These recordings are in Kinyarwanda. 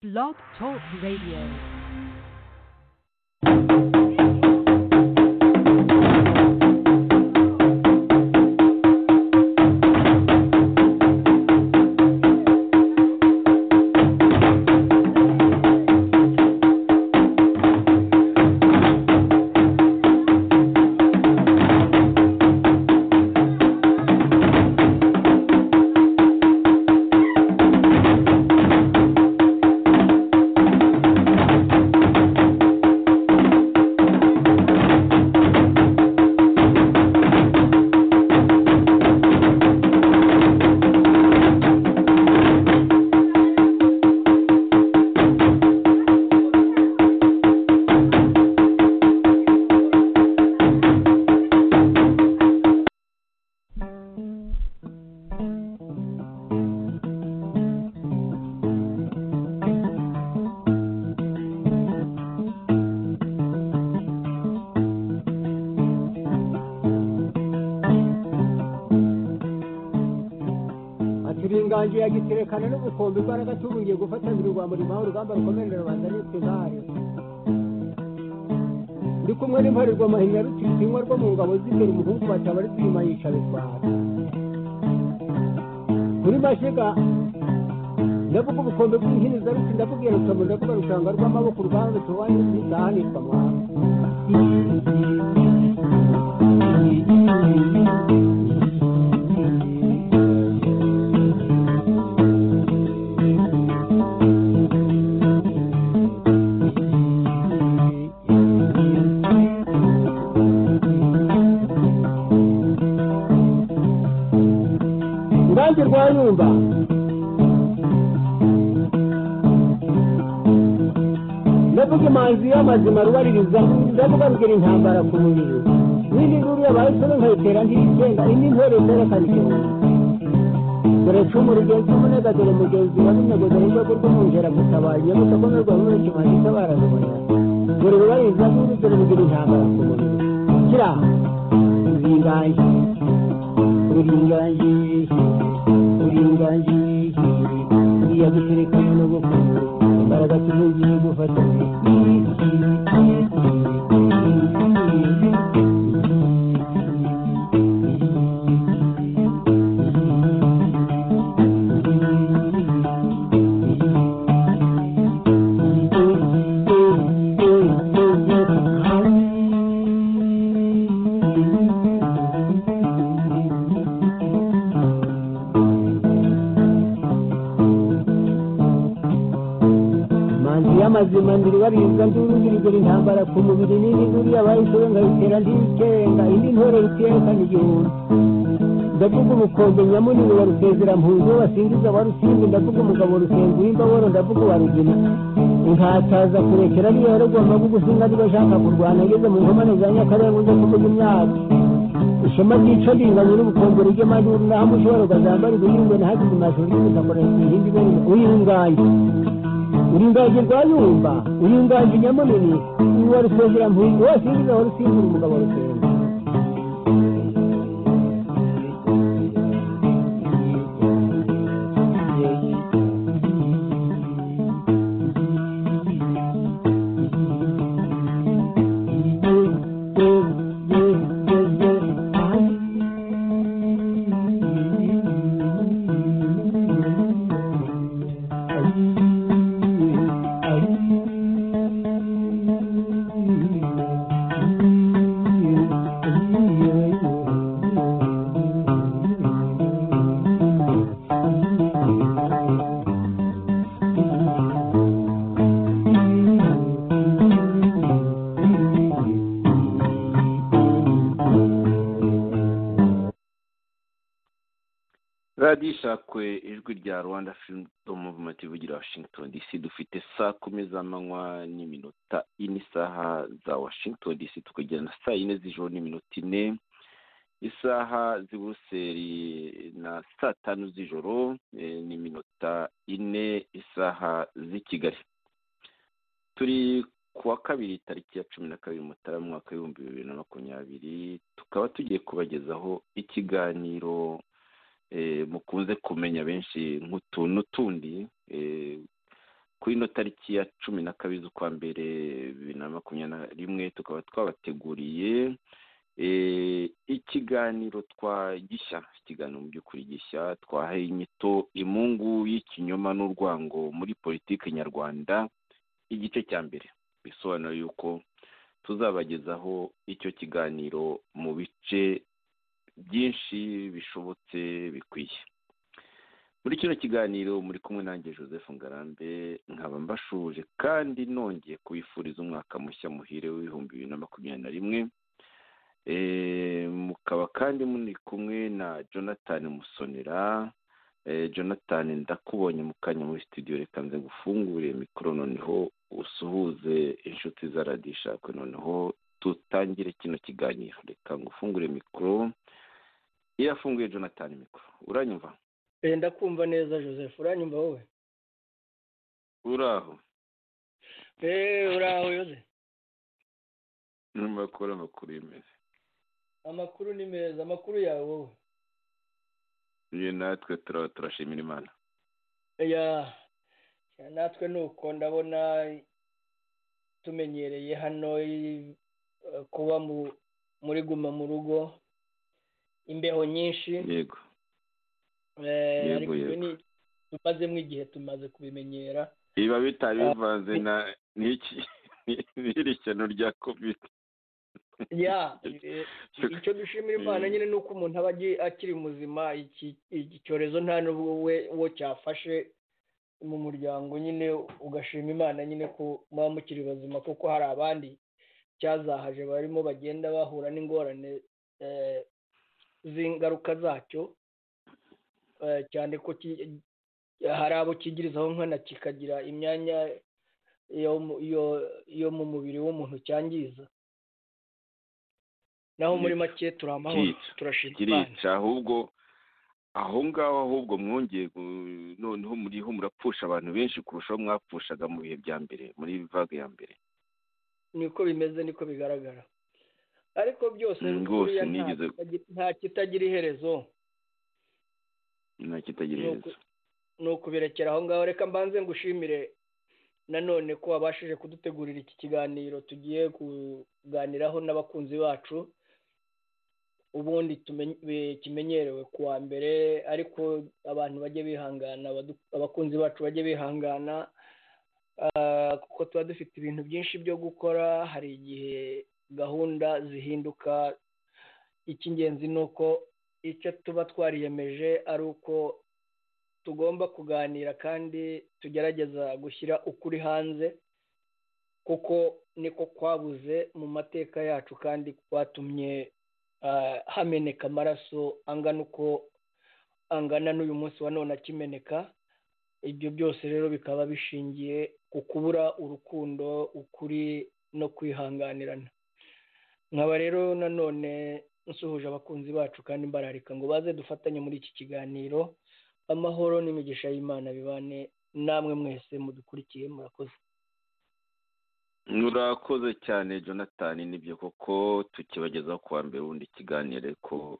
Blog Talk Radio. ati uri inganji ya giterekana n'umukombe imbaraga tubungiye gufatanira urwa murimo aho urugamba rukomerera rubanda nitwe intare ndi kumwe n'imparirwa mahinya rutitsinywa rwo mu ngabo z'imbere umuhungu bataba ari kwima yica bitwara muri mashiga ndavuga ubukombe bw'inkiniza ruti ndabubwira rutamu ndavuga rushanga rw'amaboko urwanda tuwanye n'izahanirwa mwana urubanza rwa nyumba ndavuga imanzi y'amazima rubaririza ndavuga rugira intambara ku mubiri n'indi nkuru yabaye isoro nkayitera ntiyigenda indi ntore zerekana igihumbi dore cumu rigenzi umunega dore mugenzi wa n'umwego dore urwego rw'umwungera gutabara nyamusa ko n'urwa rumwe kimanzi itabara rubonera dore rubaririza n'indi dore rugira intambara ku mubiri kira zingaye uringanji uringanji iyaguterekanye n'ubukungu imbaraga tuzongeye gufatanya manzi y'amazima ndiribarinza ndurugirigura intambara ku mubiri n'indi nduru yabayisoro nkayitera ndiyikenga indi ntore ruterekana igihumbi ndavuga ubukombe nyamunini wa rusezera-mpunzi wasingiza wa rusimbi ndavuga umugabo rusenga uw'imbaboro ndavuga uwa rugina inkataza kurekera ariyo yarugomba gugusinga niba ashaka kurwana ageze mu nkomane za nyakarenga ujya kuvuga imyaka ishema ryica ringanye n'ubukombe ry'amaduru naho ushobora ukazambara ibihingwe na hagize amashuri y'ubutaka indi bene uyingaye uringaje rwayumba uringaje nyamunini uwa rusengera mpunzi wose yinjiza aho rusimbura umugabo rusenga radiyo isakwe ijwi rya rwanda firido muvumenti ivugira washington dc dufite saa kumi z'amanywa n'iminota ine isaha za washington dc tukagira na saa yine z'ijoro n'iminota ine isaha z'i buruseli na saa tanu z'ijoro eh, n'iminota ine isaha z'i kigali turi ku wa kabiri tariki ya cumi na kabiri mutarama umwaka w'ibihumbi bibiri na makumyabiri tukaba tugiye kubagezaho ikiganiro eh, mukunze kumenya benshi nk'utu n'utundi eh, kuri ino tariki ya cumi na kabiri z'ukwa mbere bibiri na makumyabiri na rimwe tukaba twabateguriye ikiganiro twa gishya ikiganiro mu by'ukuri gishya twahaye inyito imungu y'ikinyoma n'urwango muri politiki nyarwanda igice cya mbere bisobanura yuko tuzabagezaho icyo kiganiro mu bice byinshi bishobotse bikwiye muri kino kiganiro muri kumwe nanjye joseph ngarambe nkaba mbashuje kandi nongeye kubifuriza umwaka mushya muhire w'ibihumbi bibiri na makumyabiri na rimwe mukaba kandi muri kumwe na jonathan musonera jonathan ndakubonye mu kanya muri studio reka nze gufungure mikoro noneho usuhuze inshuti za radisha kwe noneho dutangire kino kiganiro reka ngufungure mikoro irafunguye jonathan mikoro uranyumva ndakumva neza joseph uranyumva wowe uraho uraho yoze n'amakuru amakuru yemeze amakuru ni meza amakuru yawe wowe iyo natwe turaba turashimira imana natwe ni uko ndabona tumenyereye hano kuba muri guma mu rugo imbeho nyinshi yego ariko tumazemo igihe tumaze kubimenyera biba bitari bivanze n'iri shyano rya kovide icyo dushimira imana nyine ni uko umuntu aba akiri muzima iki cyorezo nta n'ubwo we cyafashe mu muryango nyine ugashima imana nyine ko muba mukiri bazima kuko hari abandi cyazahaje barimo bagenda bahura n'ingorane z'ingaruka zacyo cyane ko hari abo kigirizaho nkana kikagira imyanya yo mu mubiri w'umuntu cyangiza naho muri make turi amahoro turashima imana ahubwo aho ngaho ahubwo mwongeye noneho muriho murapfusha abantu benshi kurushaho mwapfushaga mu bihe bya mbere muri vaga ya mbere niko bimeze niko bigaragara ariko byose nta kitagira iherezo ni ukubirekera aho ngaho reka mbanze ngushimire nanone ko wabashije kudutegurira iki kiganiro tugiye kuganiraho n'abakunzi bacu ubundi kimenyerewe ku wa mbere ariko abantu bajye bihangana abakunzi bacu bajye bihangana kuko tuba dufite ibintu byinshi byo gukora hari igihe gahunda zihinduka icy'ingenzi ni uko icyo tuba twariyemeje ari uko tugomba kuganira kandi tugerageza gushyira ukuri hanze kuko niko kwabuze mu mateka yacu kandi kwatumye hameneka amaraso angana uko angana n'uyu munsi wa none akimeneka ibyo byose rero bikaba bishingiye ku kubura urukundo ukuri no kwihanganirana nkaba rero nanone nsuhuje abakunzi bacu kandi mbararika ngo baze dufatanye muri iki kiganiro amahoro n'imigisha y'imana bibane namwe mwese mudukurikiye murakoze murakoze cyane jonathan nibyo koko tukibagezaho kuwa mbere ubundi ikiganiro ko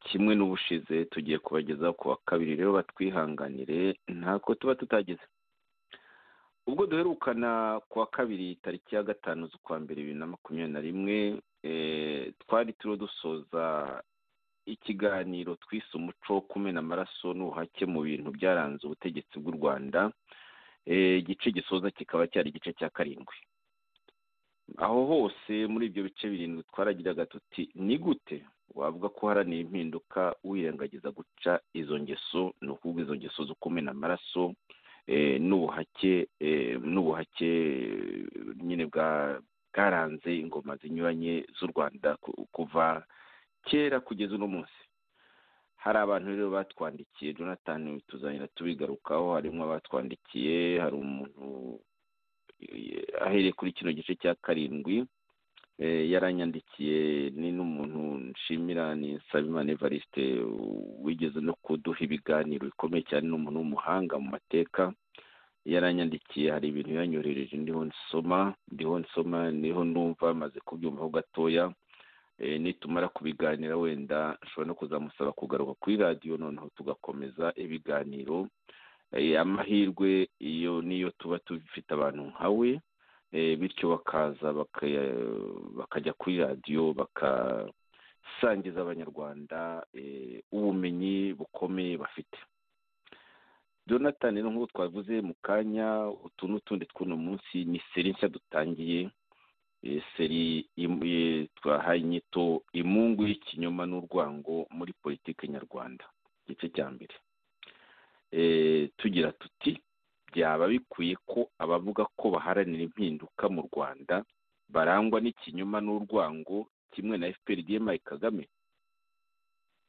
kimwe n'ubushize tugiye kubagezaho kuwa kabiri rero batwihanganire ntako tuba tutageze ubwo duherukana kuwa kabiri tariki ya gatanu z'ukwa mbere bibiri na makumyabiri na rimwe twari turiho dusoza ikiganiro twise umuco wo kumena amaraso n'ubuhake mu bintu byaranze ubutegetsi bw'u rwanda igice gisoza kikaba cyari igice cya karindwi aho hose muri ibyo bice birindwi twaragiraga tuti ni gute wavuga ko uharanira impinduka wirengagiza guca izo ngeso ni ukuvuga izo ngeso zo kumena amaraso n'ubuhake n'ubuhake nyine bwa bwaranze ingoma zinyuranye z'u rwanda kuva kera kugeza uno munsi hari abantu rero batwandikiye jonathan tuzanira tubigarukaho harimo abatwandikiye hari umuntu ahereye kuri kino gice cya karindwi yaranyandikiye ni n'umuntu nshimira ni sabimana evariste wigeze no kuduha ibiganiro bikomeye cyane ni umuntu w'umuhanga mu mateka yaranyandikiye hari ibintu yanyohereje ndiho nsoma ndiho nsoma niho numva maze kubyumvaho gatoya nitumara kubiganira wenda nshobora no kuzamusaba kugaruka kuri radiyo noneho tugakomeza ibiganiro eh, amahirwe iyo niyo tuba dufite abantu nkawe eh, bityo bakaza baka- bakajya kuri radiyo bakasangiza abanyarwanda eh, ubumenyi bukomeye bafite jonathan rero nk'uko twavuze mu kanya utu n'utundi tw'uno munsi ni seri nshya dutangiye eh, seri im- eh, twahaye inyito imungu y'ikinyoma n'urwango muri politiki nyarwanda igice cya mbere Eh, tugira tuti byaba bikwiye ko abavuga ko baharanira impinduka mu rwanda barangwa n'ikinyoma n'urwango kimwe na fpr dma kagame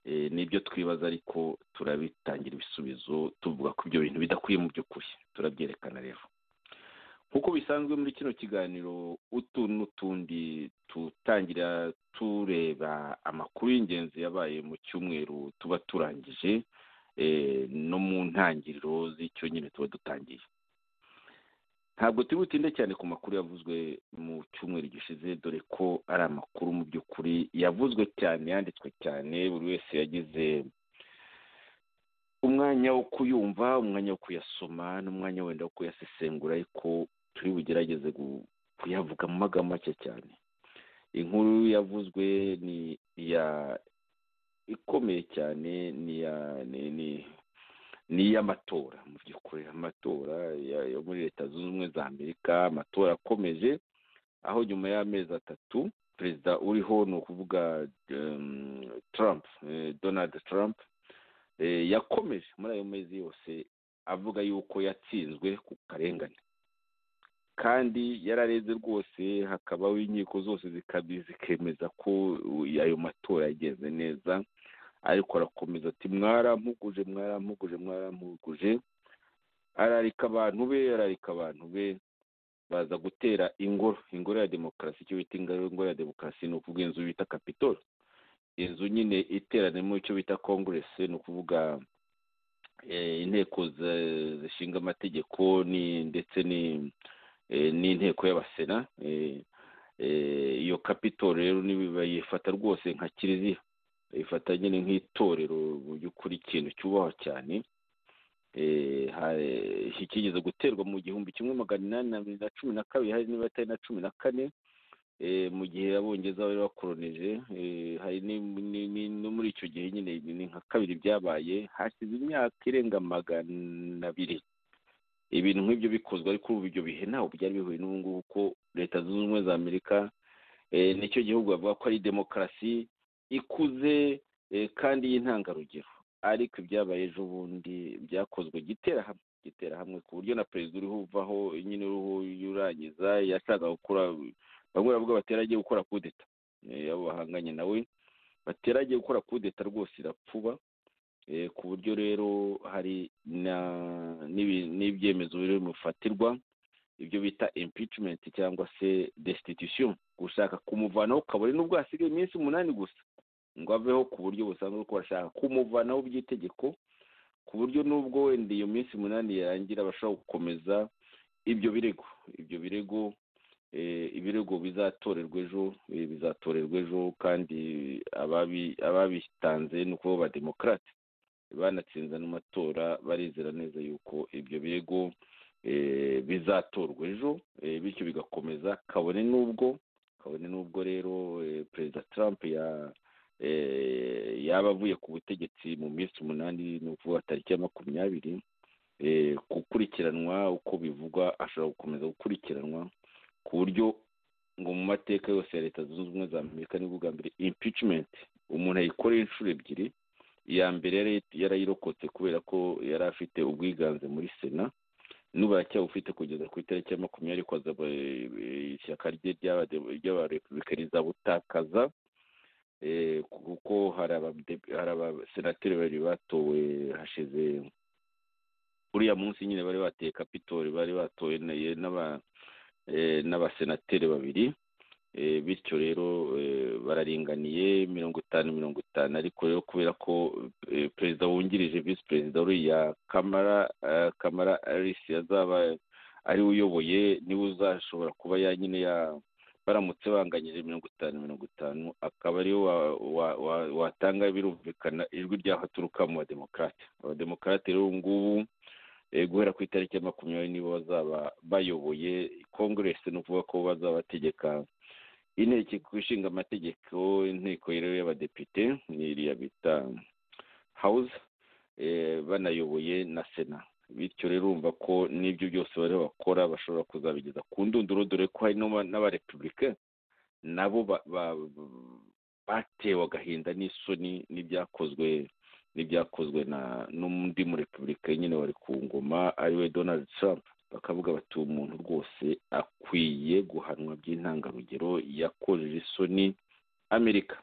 Eh, nibyo twibaza ariko turabitangira ibisubizo tuvuga ko ibyo bintu bidakwiye mu by'ukuri turabyerekana rero nk'uko bisanzwe muri kino kiganiro utu n'utundi tutangira tureba amakuru y'ingenzi yabaye mu cyumweru tuba turangije eh, no mu ntangiriro z'icyo nyine tuba dutangiye ntabwo turi butinde cyane ku makuru yavuzwe mu cyumweru gishize dore ko ari amakuru mu by'ukuri yavuzwe cyane yanditswe cyane buri wese yagize umwanya wo kuyumva umwanya wo kuyasoma n'umwanya wenda wo kuyasesengura ariko turi bugerageze gu- kuyavuga mu magambo make cyane inkuru yavuzwe ni iya ikomeye cyane ni iya ni ni- ni iy'amatora mu by'ukuri amatora ya- yo muri leta zunze ubumwe za amerika amatora akomeje aho nyuma y'amezi atatu perezida uriho ni ukuvuga em, trump eh, donald trump eh, yakomeje muri ayo mezi yose avuga yuko yatsinzwe ku karengane kandi yarareze rwose hakabaho inkiko zose zikabi- zikemeza ko u- ayo matora yagenze neza ariko arakomeza ati mwarampuguje mwarampuguje mwarampuguje ararika abantu be ararika abantu be baza gutera ingoro ingoro ya demokarasi icyo bita ingoro ingoro ya demokarasi ni ukuvuga inzu bita kapitol inzu nyine iteraniramo icyo bita kongeresi ni ukuvuga eh, inteko zi- zishinga amategeko ni ndetse ni eh, n'inteko y'abasena eh, eh, iyo kapitol rero ni- bayifata rwose nka kiliziya bayifata nyine nk'itorero mu by'ukuri ikintu cyubahwa cyane eh, ha- kigeze guterwa mu gihumbi kimwe magana inani na mirongo- na cumi na kabiri hari niba atari na cumi na kane eh, mu gihe abongereza bari bakoronije eh, hari ni- ni- ni- no muri icyo gihe nyine ni nka kabiri byabaye hashize imyaka irenga magana abiri ibintu nk'ibyo bikozwe ariko ubu ibyo bihe ntawe byari bihuye n'ubu ngubu kuko leta zunze ubumwe za amerika eh, nicyo gihugu bavuga ko ari demokarasi ikuze eh, kandi y'intangarugero ariko ibyabaye ejo bundi byakozwe giterahamwe giterahamwe ku buryo na perezida uriho uvaho nyine uriho urangiza yashakaga gukora bamwe baravuga bateragiye gukora kudeta Eh, abo bahanganye nawe bateragiye gukora kudeta rwose irapfuba Eh, ku buryo rero hari na- n'ibi- n'ibyemezo biri bufatirwa ibyo bita impeachment cyangwa se destitution gushaka kumuvanaho kabone n'ubwo hasigaye iminsi umunani gusa ngo aveho ku buryo busanzwe ko bashaka kumuvanaho by'itegeko ku buryo n'ubwo wenda iyo minsi umunani yarangira bashobora gukomeza ibyo birego ibyo birego eh, ibirego bizatorerwa ejo eh, bizatorerwa ejo kandi ababi- ababitanze ni ukuvuga abademokarate banatsinze ano matora barizera neza yuko ibyo birego eh, bizatorwa ejo eh, bityo bigakomeza kabone n'ubwo kabone n'ubwo rero eh, perezida trump ya eh, yaba avuye ku butegetsi mu minsi umunani ni ukuvuga tariki ya makumyabiri eh, gukurikiranwa uko bivugwa ashobora gukomeza gukurikiranwa ku buryo ngo mu mateka yose ya leta zunze ubumwe za amerika ni bwa mbere impeachment umuntu ayikoreye inshuro ebyiri iya mbere yari- yarayirokotse kubera ko yari afite ubwiganze muri sena n'ubu aracyabufite kugeza ku itariki ya makumyabiri ariko azaba eh, ishyaka rye ry'abade- ry'abarepublika rizabutakaza eh, kuko hari abade- hari abasenateri babiri batowe hashize uriya munsi nyine bari bateye kapitori bari batowe na- ye- n'aba eh, n'abasenateri babiri Eh, bityo rero eh, bararinganiye mirongo itanu mirongo itanu ariko rero kubera ko eh, perezida wungirije visi perezida uriya kamara eh, kamara alice yazaba ariwe uyoboye niwe uzashobora kuba ya nyine ya baramutse banganyije mirongo itanu mirongo itanu akaba ariwe wa- wa- wa- watanga birumvikana ijwi ry'ahaturuka mu bademokarate abademokarate rero ubu ngubu guhera ku itariki ya makumyabiri nibo bazaba bayoboye kongeresi ni ukuvuga ko bazaba bategeka inteko ishinga amategeko inteko rero y'abadepite n'iriya bita hawuze banayoboye na sena bityo rero urumva ko n'ibyo byose bari bakora bashobora kuzabigeza ku ndunduro dore ko hari n'abarepubulika nabo batewe agahinda n'isoni n'ibyakozwe n'ibyakozwe n'undi muri repubulika nyine wari ku ngoma ariwe donald trump bakavuga bati uwo muntu rwose akwiye guhanwa by'intangarugero yakojeje isoni amerika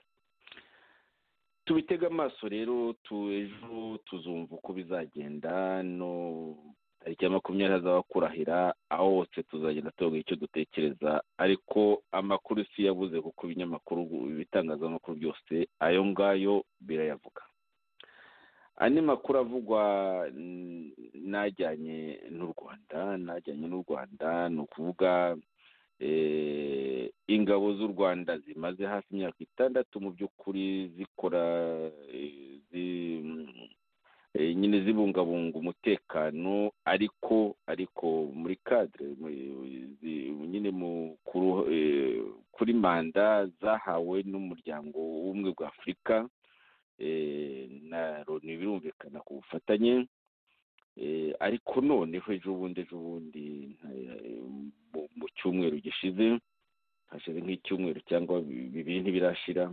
tubitega amaso rero ejo tuzumva uko bizagenda no tariki ya makumyabiri hazaba kurahira aho hose tuzagenda tuvuga icyo dutekereza ariko amakuru si yabuze kuko ibinyamakuru ibitangazamakuru byose ayo ngayo birayavuga andi makuru avugwa n'ajyanye n'u rwanda n'ajyanye n'u rwanda ni ukuvuga ingabo z'u rwanda zimaze hafi imyaka itandatu mu by'ukuri zikora nyine zibungabunga umutekano ariko ariko muri kadire nyine kuri manda zahawe n'umuryango w'ubumwe bwa afurika na loni birumvikana ku bufatanye ariko noneho ejo bundi ejo bundi mu cyumweru gishize hashize nk'icyumweru cyangwa bibiri ntibirashira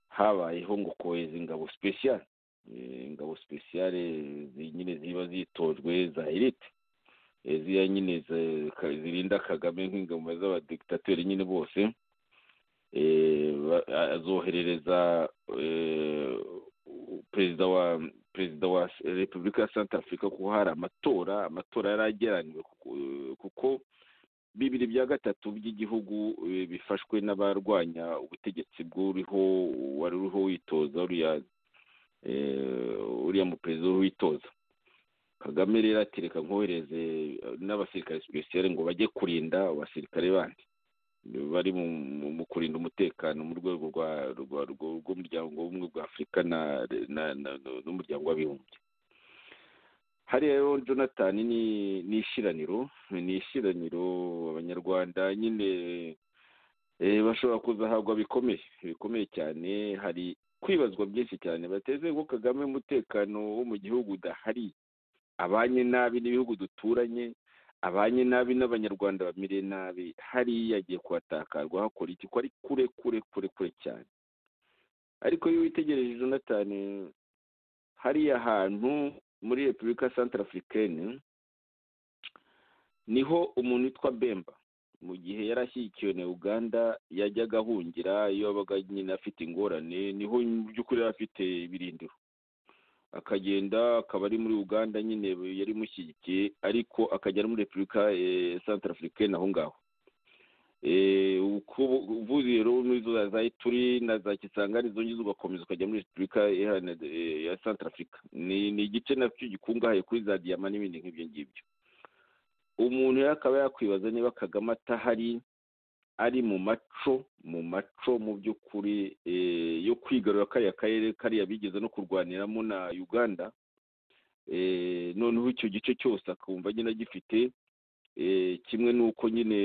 habayeho ngo kohereza ingabo sipesiyare ingabo sipesiyare nyine ziba zitojwe za elite ziya nyine zirinda kagame nk'ingabo z'abadikitateri nyine bose azoherereza perezida wa perezida wa repubulika ya santa afurika kuko hari amatora amatora yarageraniwe kuko bibiri bya gatatu by'igihugu bifashwe n'abarwanya ubutegetsi bw'uriho wari uriho witoza uriya muperezida witoza kagame rero atereka nkohereze n'abasirikare sipesiyare ngo bajye kurinda abasirikare bandi bari mu kurinda umutekano mu rwego rw'umuryango w'ubumwe bwa afurika n'umuryango w'abibumbye hariya rero jonathan ni ishiraniro ni ishiraniro abanyarwanda nyine bashobora kuzahabwa bikomeye bikomeye cyane hari kwibazwa byinshi cyane bateze ngo kagame umutekano wo mu gihugu udahari abanye nabi n'ibihugu duturanye abanye nabi n'abanyarwanda bamire nabi hariya yagiye kuhatakarwa hakora iki ko ari kure kure kure kure cyane ariko iyo witegereje jonathan hariya hantu muri repubulika santara afurikani niho umuntu witwa bemba mu gihe yari ashyigikiwe na uganda yajyaga ahungira iyo yabaga nyine afite ingorane niho mu by'ukuri yari afite ibirindiro akagenda akaba ari muri uganda nyine yari imushyigikiye ariko akajya muri repubulika santara afurikani aho ngaho uvuze rero n'izo za ituri na za kisangani zongeza ugakomeza ukajya muri repubulika ya santara afurika ni igice nacyo gikungahaye kuri za diyama n'ibindi nk'ibyo ngibyo umuntu rero akaba yakwibaza niba kagame atahari ari mu maco mu maco mu by'ukuri yo kwigarura kariya karere kariya bigeze no kurwaniramo na uganda noneho icyo gice cyose akumva nyine agifite kimwe n'uko nyine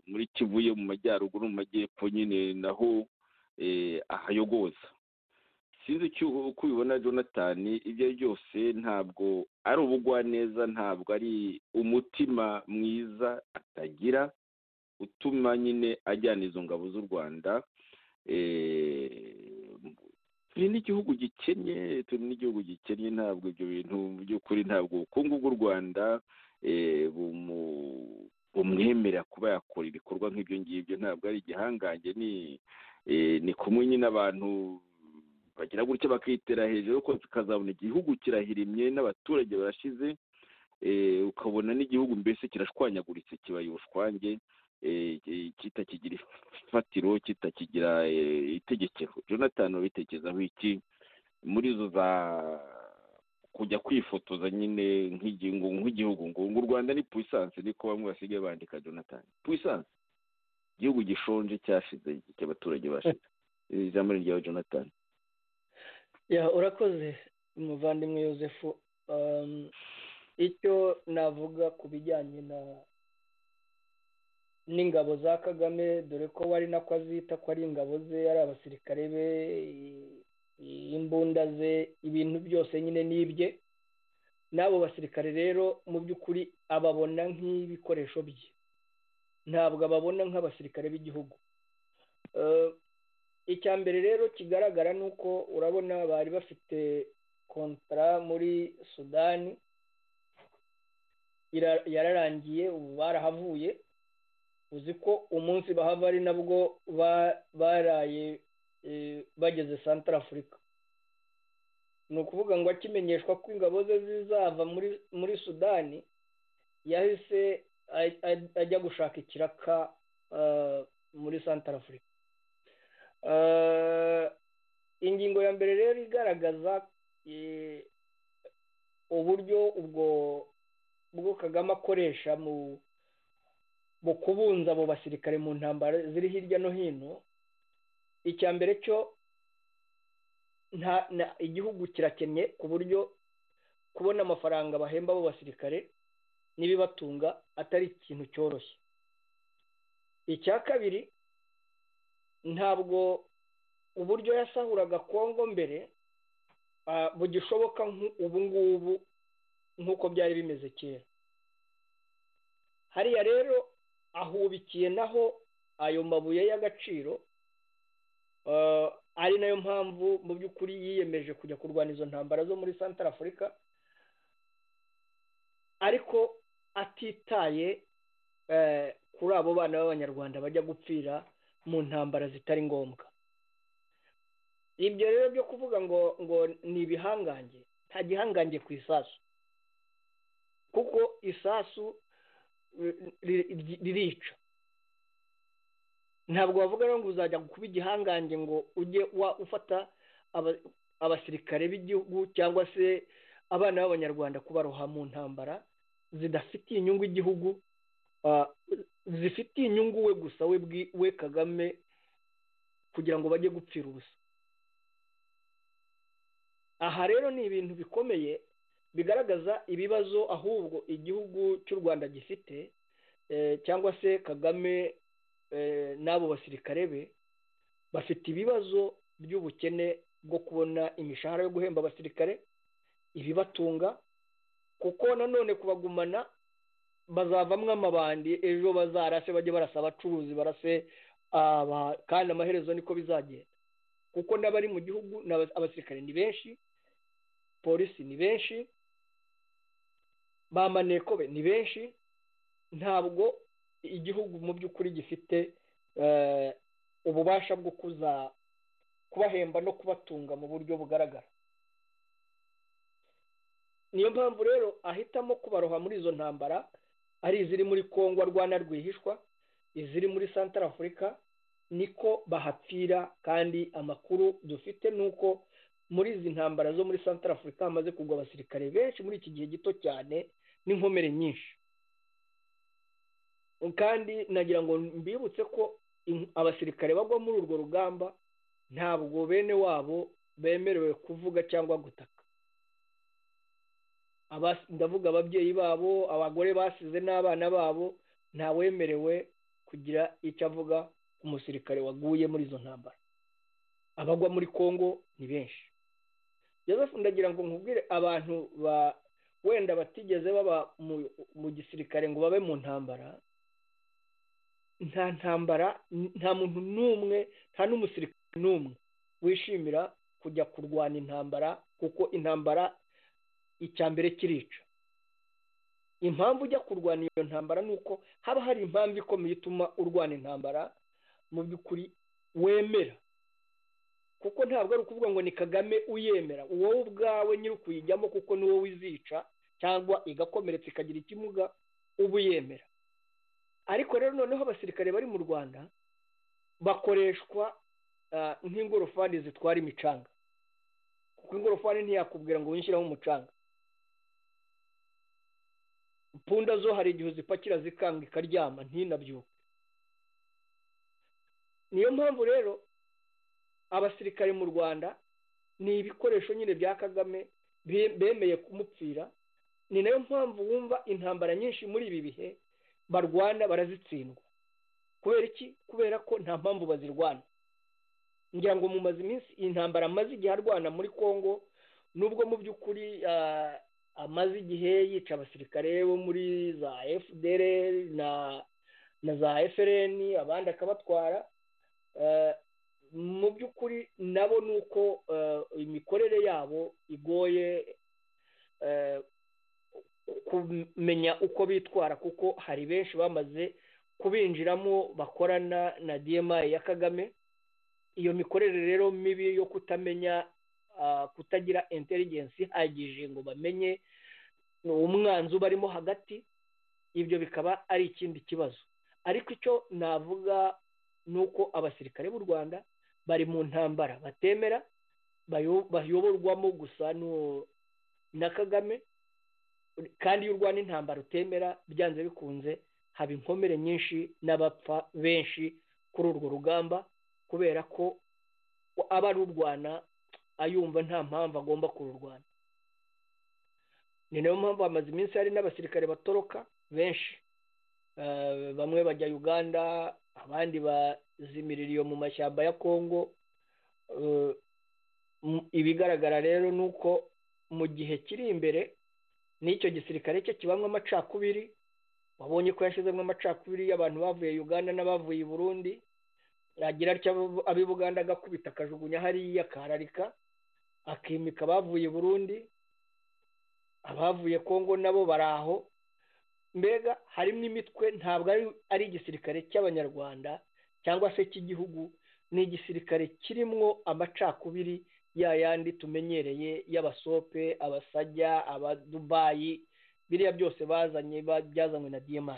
muri kivuye mu majyaruguru mu majyepfo nyine naho ahayogoza sinzi uko ubibona jonathan ibyo ari byose ntabwo ari ubugwaneza ntabwo ari umutima mwiza atagira utuma nyine ajyana izo ngabo z'u rwanda turi n'igihugu gikennye turi n'igihugu gikennye ntabwo ibyo bintu mu by'ukuri ntabwo ubukungu bw'u rwanda bumwemerera kuba yakora ibikorwa nk'ibyo ngibyo ntabwo ari igihangange ni kumwe nyine abantu bagira gutya bakitera hejuru ko tukazabona igihugu kirahirimye n'abaturage barashize ukabona n'igihugu mbese kirashwanyaguritse kibaye ubushwange kitakigira ifatiro kitakigira itegekero jonathan wabitekerezaho iki muri izo za kujya kwifotoza nyine nk'igihugu ngo u rwanda ni puissance niko bamwe basigaye bandika jonathan puissance igihugu gishonje cyashize cy'abaturage bashize ijambo ryawe jonathan urakoze umuvandimwe yosefu icyo navuga ku bijyanye na n'ingabo za kagame dore ko wari nako azita ko ari ingabo ze ari abasirikare be imbunda ze ibintu byose nyine ni ibye n'abo basirikare rero mu by'ukuri ababona nk'ibikoresho bye ntabwo ababona nk'abasirikare b'igihugu icya mbere rero kigaragara ni uko urabona bari bafite kontara muri sudani yararangiye ubu barahavuye uzi ko umunsi bahava ari nabwo baraye bageze santara afurika ni ukuvuga ngo akimenyeshwa ko ingabo ze zizava muri sudani yahise ajya gushaka ikiraka muri santara afurika ingingo ya mbere rero igaragaza uburyo ubwo bwo kagame akoresha mu kubunza abo basirikare mu ntambaro ziri hirya no hino icya mbere cyo igihugu kirakennye ku buryo kubona amafaranga bahemba abo basirikare n'ibibatunga atari ikintu cyoroshye icya kabiri ntabwo uburyo yasahuraga kongo mbere bugishoboka ubu ngubu nk'uko byari bimeze kera hariya rero ahubikiye naho ayo mabuye y'agaciro ari nayo mpamvu mu by'ukuri yiyemeje kujya kurwana izo ntambara zo muri santara afurika ariko atitaye kuri abo bana b'abanyarwanda bajya gupfira mu ntambara zitari ngombwa ibyo rero byo kuvuga ngo ngo ni ibihangange nta gihangange ku isasu kuko isasu ririca ntabwo wavuga rero ngo uzajya kuba igihangange ngo ujye ufata abasirikare b'igihugu cyangwa se abana b'abanyarwanda kubaroha mu ntambara zidafitiye inyungu igihugu zifitiye inyungu we gusa we kagame kugira ngo bajye gupfira ubusa aha rero ni ibintu bikomeye bigaragaza ibibazo ahubwo igihugu cy'u rwanda gifite cyangwa se kagame n'abo basirikare be bafite ibibazo by'ubukene bwo kubona imishahara yo guhemba abasirikare ibibatunga kuko nanone kubagumana bazavamo amabandi ejo bazarase bajye barasa abacuruzi barase kandi amaherezo niko bizagenda kuko n'abari mu gihugu abasirikare ni benshi polisi ni benshi ba manekobe ni benshi ntabwo igihugu mu by'ukuri gifite ububasha bwo kuza kubahemba no kubatunga mu buryo bugaragara niyo mpamvu rero ahitamo kubaroha muri izo ntambara ari iziri muri congo rwanda rwihishwa iziri muri santara afurika niko bahapfira kandi amakuru dufite ni uko muri izi ntambara zo muri santara afurika hamaze kugwa abasirikare benshi muri iki gihe gito cyane n'inkomere nyinshi kandi nagira ngo mbibutse ko abasirikare bagwa muri urwo rugamba ntabwo bene wabo bemerewe kuvuga cyangwa gutaka ndavuga ababyeyi babo abagore basize n'abana babo ntawemerewe kugira icyo avuga ku musirikare waguye muri izo ntambara abagwa muri congo ni benshi joseph ndagira ngo nkubwire abantu ba wenda batigeze baba mu gisirikare ngo babe mu ntambara nta ntambara nta muntu n'umwe nta n'umusirikare n'umwe wishimira kujya kurwana intambara kuko intambara icya mbere kirica impamvu ujya kurwana iyo ntambara ni uko haba hari impamvu ikomeye ituma urwana intambara mu by'ukuri wemera kuko ntabwo ari ukuvuga ngo ni kagame uyemera wowe ubwawe nyiri ukuyijyamo kuko ni wowe izica cyangwa igakomeretsa ikagira ikimuga uba uyemera ariko rero noneho abasirikare bari mu rwanda bakoreshwa nk'ingorofani zitwara imicanga kuko ingorofani ntiyakubwira ngo winshyireho umucanga punda zo hari igihe uzipakira zikanga ikaryama ntinabyuke niyo mpamvu rero abasirikare mu rwanda ni ibikoresho nyine bya kagame be- bemeye kumupfira ni nayo mpamvu wumva intambara nyinshi muri ibi bihe barwana barazitsindwa kubera iki kubera ko nta mpamvu bazirwana ngira ngo mu maze iminsi iyi ntambara amaze igihe arwana muri congo nubwo mu by'ukuri ah, amaze igihe yica abasirikare bo muri za fdr na na za frn abandi akabatwara ah, mu by'ukuri nabo ni uko ah, imikorere yabo igoye ah, kumenya uko bitwara kuko hari benshi bamaze kubinjiramo bakorana na dma ya kagame iyo mikorere rero mibi yo kutamenya ah, kutagira intelligence ihagije ngo bamenye umwanzi ubarimo hagati ibyo bikaba ari ikindi kibazo ariko icyo navuga ni uko abasirikare b'u rwanda bari mu ntambara batemera bayo- bayoborwamo gusa nu- na kagame kandi iyo urwana intambara utemera byanze bikunze haba inkomere nyinshi n'abapfa benshi kuri urwo rugamba kubera ko aba arurwana ayumva nta mpamvu agomba kururwana ni nayo mpamvu hamaze iminsi hari n'abasirikare batoroka benshi Eh, bamwe bajya uganda abandi bazimirira iyo mu mashyamba ya kongo Eh, mu- ibigaragara rero ni uko mu gihe kiri imbere n'icyo gisirikare cye kibamwo amacakubiri wabonye ko yashizemo amacakubiri y'abantu bavuye uganda n'abavuye i burundi yagira atyo abo- ab'i buganda agakubita akajugunya hariya akararika akimika abavuye i burundi abavuye kongo nabo bari aho mbega harimo imitwe ntabwo ari- ari igisirikare cy'abanyarwanda cyangwa se cy'igihugu ni igisirikare kirimwo amacakubiri ya yandi tumenyereye y'abasope abasajya abadubayi biriya byose bazanye ba- byazanywe na dmi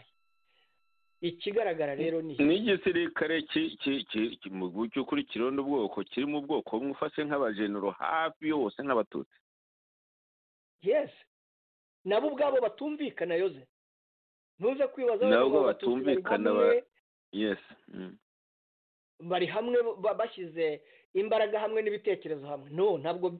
ikigaragara rero ni iki? ni igisirikare ki- ki- ki- ki- mu by'ukuri kirona ubwoko kiri mu bwoko bumwe ufashe nk'abajenero hafi yose nk'abatutsi yes nabo ubwabo batumvikana yoze ntuze kwibaza Nabo abagabo batumvikana bari ba- hamwe- yes mm. bari hamwe ba- bashyize imbaraga hamwe n'ibitekerezo hamwe no ntabwo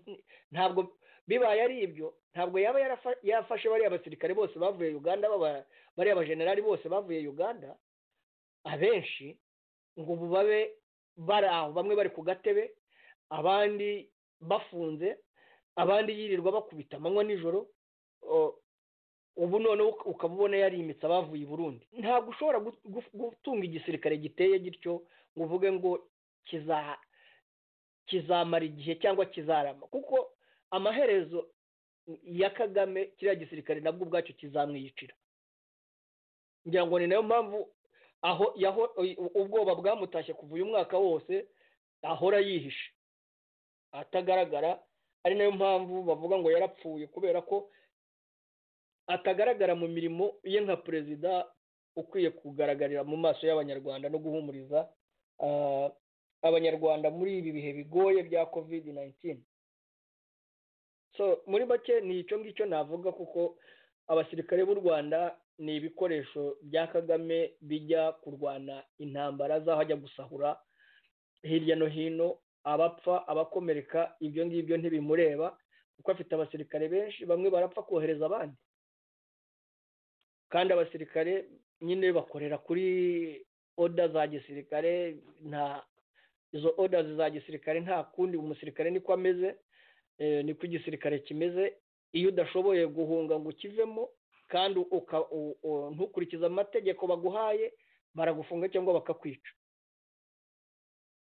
ntabwo bibaye ari ibyo ntabwo yaba yarafa- yafashe bariya basirikare bose bavuye uganda baba- bariya bajenerali bose bavuye uganda abenshi ngo ubu babe bari aho bamwe bari ku gatebe abandi bafunze abandi yirirwa bakubita amanywa nijoro o- ubu noneho uka- ukaba ubona yarimitse abavuye i burundi ntabwo ushobora gu- gu- gutunga igisirikare giteye gityo ngo uvuge ngo kiza kizamara igihe cyangwa kizarama kuko amaherezo ya kagame kiriya gisirikare nabwo ubwacyo kizamwiyicira ngira ngo ni nayo mpamvu aho yaho ubwoba bwamutashye kuva uyu mwaka wose ahora yihishe atagaragara ari nayo mpamvu bavuga ngo yarapfuye kubera ko atagaragara mu mirimo ye nka perezida ukwiye kugaragarira mu maso y'abanyarwanda no guhumuriza ah, abanyarwanda muri ibi bihe bigoye bya covid 19 so muri make ni icyo ngicyo navuga kuko abasirikare b'u rwanda ni ibikoresho bya kagame bijya kurwana intambara z'aho ajya gusahura hirya no hino abapfa abakomereka ibyo ngibyo ntibimureba kuko afite abasirikare benshi bamwe barapfa kohereza abandi kandi abasirikare nyine bakorera kuri oda za gisirikare nta izo oda za gisirikare nta kundi umusirikare niko ameze eh, niko igisirikare kimeze iyo udashoboye guhunga ngo ukivemo kandi uka- u- u- ntukurikize amategeko baguhaye baragufunga cyangwa bakakwica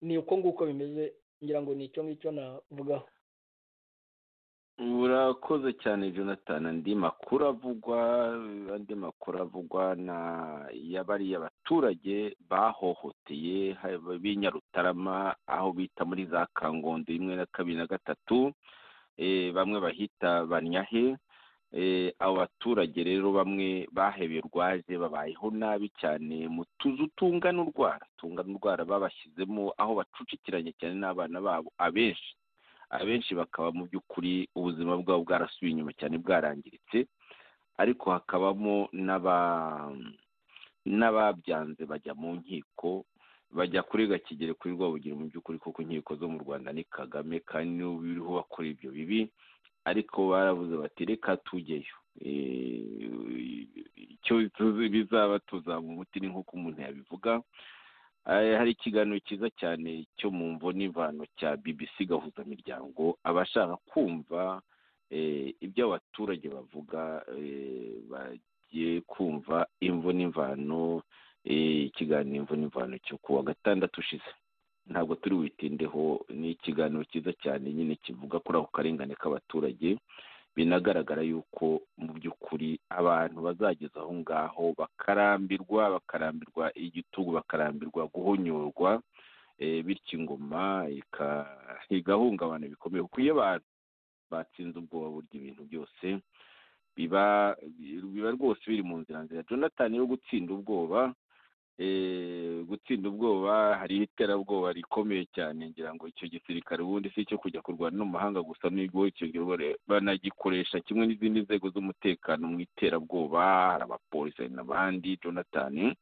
ni uko nguko bimeze ngira ngo ni icyo ngicyo navugaho urakoze cyane jonathan andi makuru avugwa andi makuru avugwa na ya bariya baturage bahohoteye haba b'i nyarutarama aho bita muri za kangondo imwe na kabiri na gatatu eh, bamwe bahita banyahe Eh, abo baturage rero bamwe bahebeye urwaje babayeho nabi cyane mu tuzu tungana urwara tungana urwara babashyizemo aho bacucikiranye cyane n'abana babo abenshi abenshi bakaba mu by'ukuri ubuzima bwabo bwarasubiye inyuma cyane bwarangiritse ariko hakabamo n'aba n'ababyanze bajya mu nkiko bajya kurega kigere kuri rwabugiri mu by'ukuri kuko inkiko zo mu rwanda ni kagame kandi niwe uriho bakora ibyo bibi ariko barabuze bati reka tujyeyo icyo tuzi bizaba tuzamuha umuti ni nk'uko umuntu yabivuga hari ikiganiro cyiza cyane cyo mu mvo n'imvano cya BBC gahuzamiryango abashaka kumva ibyo abaturage bavuga bagiye kumva imvo n'imvano ikiganiro imvo n'imvano cyo kuwa gatandatu ushize ntabwo turi witindeho ni ikiganiro cyiza cyane nyine kivuga kuri ako karengane k'abaturage binagaragara yuko mu by'ukuri abantu bazageza aho ngaho bakarambirwa bakarambirwa igitugu bakarambirwa guhonyorwa bityo ingoma igahungabana bikomeye kuko iyo abantu batsinze ubwoba burya ibintu byose biba rwose biri mu nzira nzira jonathan yo gutsinda ubwoba gutsinda ubwoba hariho iterabwoba rikomeye cyane ngira ngo icyo gisirikare ubundi si icyo kujya kurwana n'umuhanga gusa n'ubwo icyo banagikoresha kimwe n'izindi nzego z'umutekano mu iterabwoba hari abapolisi hari n'abandi jonathan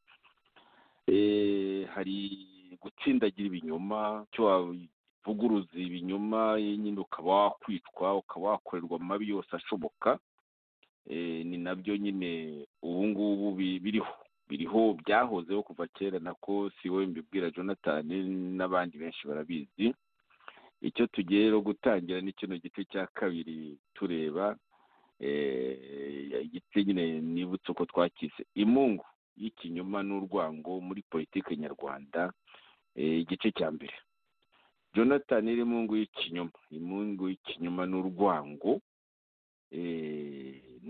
hari gutsindagira ibinyoma cyo wavuguruza ibinyoma nyine ukaba wakwicwa ukaba wakorerwa amabi yose ashoboka ni nabyo nyine ubu ngubu biriho biriho byahozeho kuva kera nako si wowe mbibwira jonathan n'abandi benshi barabizi icyo tugiye rero gutangira ni kino gice cya kabiri tureba igice nyine nibutse uko twakize imungu y'ikinyoma n'urwango muri politiki nyarwanda igice cya mbere jonathan iri mungu y'ikinyoma imungu y'ikinyoma n'urwango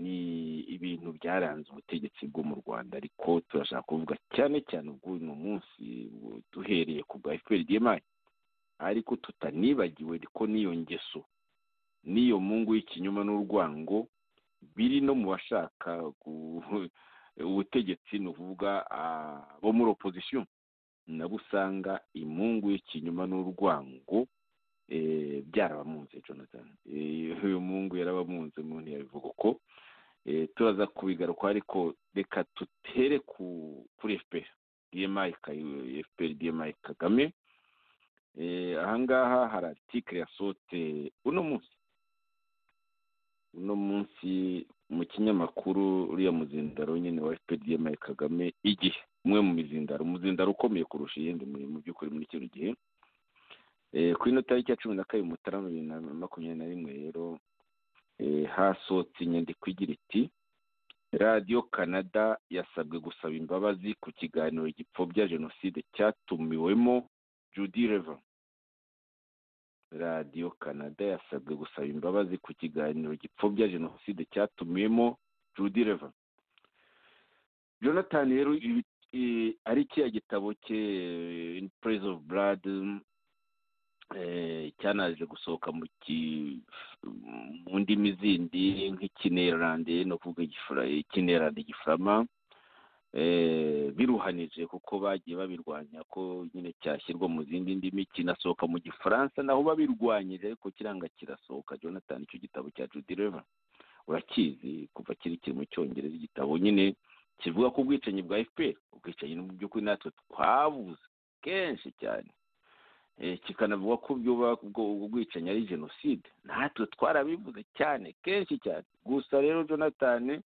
ni ibintu byaranze ubutegetsi bwo mu rwanda ariko turashaka kuvuga cyane cyane ubw'uno munsi duhereye ku bwa efuperi diyemari ariko tutanibagiwe ko n'iyo ngeso n'iyo mungu y'ikinyoma n'urwango biri no mu bashaka ubutegetsi ni ukuvuga bo muri opozisiyo nabo usanga imungu y'ikinyoma n'urwango byarabamunze jonathan uyu mungu yarabamunze umuntu yabivuga uko turaza kubigaruka ariko reka dutere kuri fpr dmi fpr dmi kagame ahangaha hari artikire yasohotse uno munsi uno munsi mu kinyamakuru uriya muzindaro nyine wa fpr dmi kagame igihe umwe mu mizindaro umuzindaro ukomeye kurusha iyindi mu by'ukuri muri kino gihe ku ino tariki ya cumi na kabiri mutarama bibiri na makumyabiri na rimwe rero hasohotse inyandiko igira iti radiyo canada yasabwe gusaba imbabazi ku kiganiro gipfobya jenoside cyatumiwemo judy reva radiyo canada yasabwe gusaba imbabazi ku kiganiro gipfobya jenoside cyatumiwemo judy reva jonathan rero ari kiriya gitabo cye in praise of blood cyanaje gusohoka mu ndimi zindi nk'ikinerande no kuvuga ikinerande gifurama biruhanije kuko bagiye babirwanya ko nyine cyashyirwa mu zindi ndimi kinasohoka mu gifaransa naho babirwanyije ariko kiranga kirasohoka jonathan icyo gitabo cya judy reva urakizi kuva kiri kiri mu cyongereza igitabo nyine kivuga ku bwicanyi bwa fpr ubwicanyi mu by'ukuri natwe twabuze kenshi cyane kikanavuga ko ubwo bwicanyi ari jenoside natwe twarabivuze cyane kenshi cyane gusa rero jonathan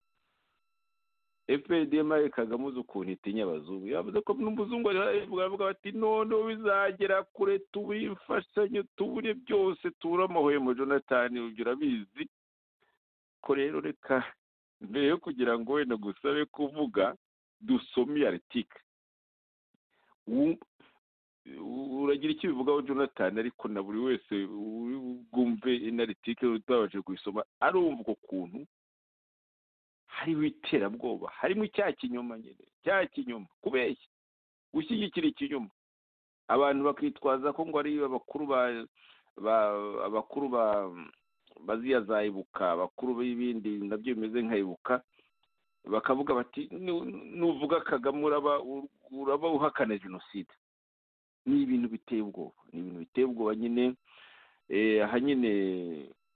fpdm kagame uzi ukuntu itinya abazungu yavuze ko n'umuzungu baravuga bati none bizagera kure tubifashanye tubure byose tubure amahwemo jonathan ibyo urabizi ko rero reka mbere yo kugira ngo wenda gusabe kuvuga dusome iyo aritike uragira icyo bivugaho jonathan ariko na buri wese bwumve inaritike utabashije kuyisoma arumva uko kuntu harimo iterabwoba harimo icyaha kinyoma nyine cyaha kinyoma kubeshya gushyigikira ikinyoma abantu bakitwaza ko ngo ari abakuru ba abakuru ba baziya za ibuka abakuru b'ibindi nabyo bimeze nka ibuka bakavuga bati nuvuga kagame uraba uhakana jenoside ni ibintu biteye ubwoba ni ibintu biteye ubwoba nyine aha nyine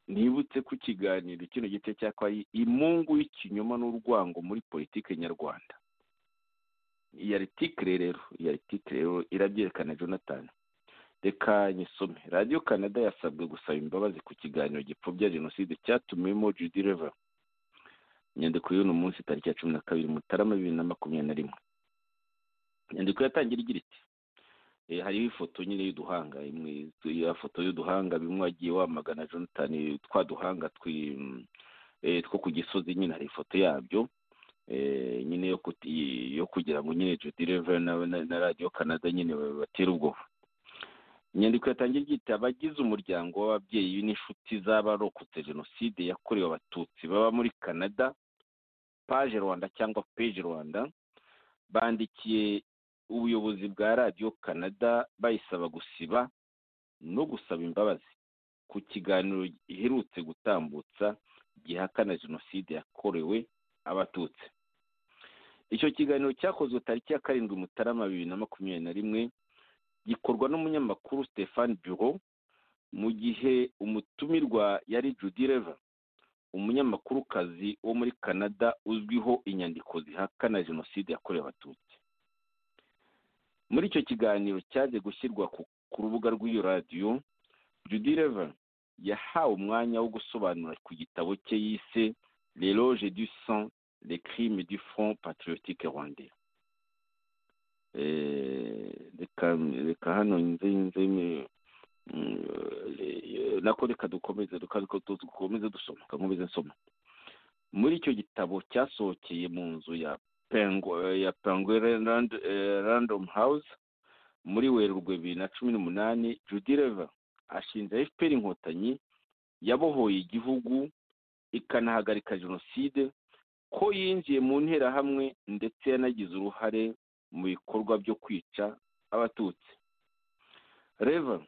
nibutse ku kiganiro kino gice cyakwa imungu y'ikinyoma n'urwango muri politiki nyarwanda iyi aritike rero iyi aritike rero irabyerekana jonathan reka nyisome radiyo canada yasabwe gusaba imbabazi ku kiganiro gipfobya jenoside cyatumiwemo judy reva inyandiko y'uno munsi tariki ya cumi na kabiri mutarama bibiri na makumyabiri na rimwe inyandiko yatangira igira iti Eh, hariho ifoto nyine y'uduhanga imwe ya foto y'uduhanga bimwe wagiye wamagana jonathan twa duhanga twi- mm, eh, two ku gisozi nyine hari ifoto yabyo eh, nyine yo kuti- yo kugira ngo nyine judy reva na, na, na radiyo canada nyine ba- batere ubwoba inyandiko yatangiye igira iti abagize umuryango w'ababyeyi n'inshuti z'abarokotse jenoside yakorewe abatutsi baba muri canada paje rwanda cyangwa peje rwanda bandikiye ubuyobozi bwa radiyo canada bayisaba gusiba no gusaba imbabazi ku kiganiro giherutse gutambutsa gihakana jenoside yakorewe abatutsi icyo kiganiro cyakozwe tariki ya karindwi mutarama bibiri na makumyabiri na rimwe gikorwa n'umunyamakuru Stéphane Bureau mu gihe umutumirwa yari Judy Reva umunyamakurukazi wo muri Canada uzwiho inyandiko zihakana jenoside yakorewe abatutsi muri icyo kiganiro cyaje gushyirwa ku, ku rubuga rw'iyo radiyo Judy Reva yahawe umwanya wo gusobanura ku gitabo cye yise L'éloge du sang, les crimes du Front patriotique rwandais Eh, reka reka hano nze nze ni- mm, eh, nako reka dukomeze reka reka du- dukomeze dusoma reka nkomeze nsoma muri icyo gitabo cyasohokeye mu nzu ya Pengu- eh, ya penguin Rand- eh, random house muri werurwe bibiri na cumi n'umunani judy reva ashinja fpr inkotanyi yabohoye igihugu ikanahagarika jenoside ko yinjiye mu nterahamwe ndetse yanagize uruhare mu bikorwa byo kwica abatutsi reva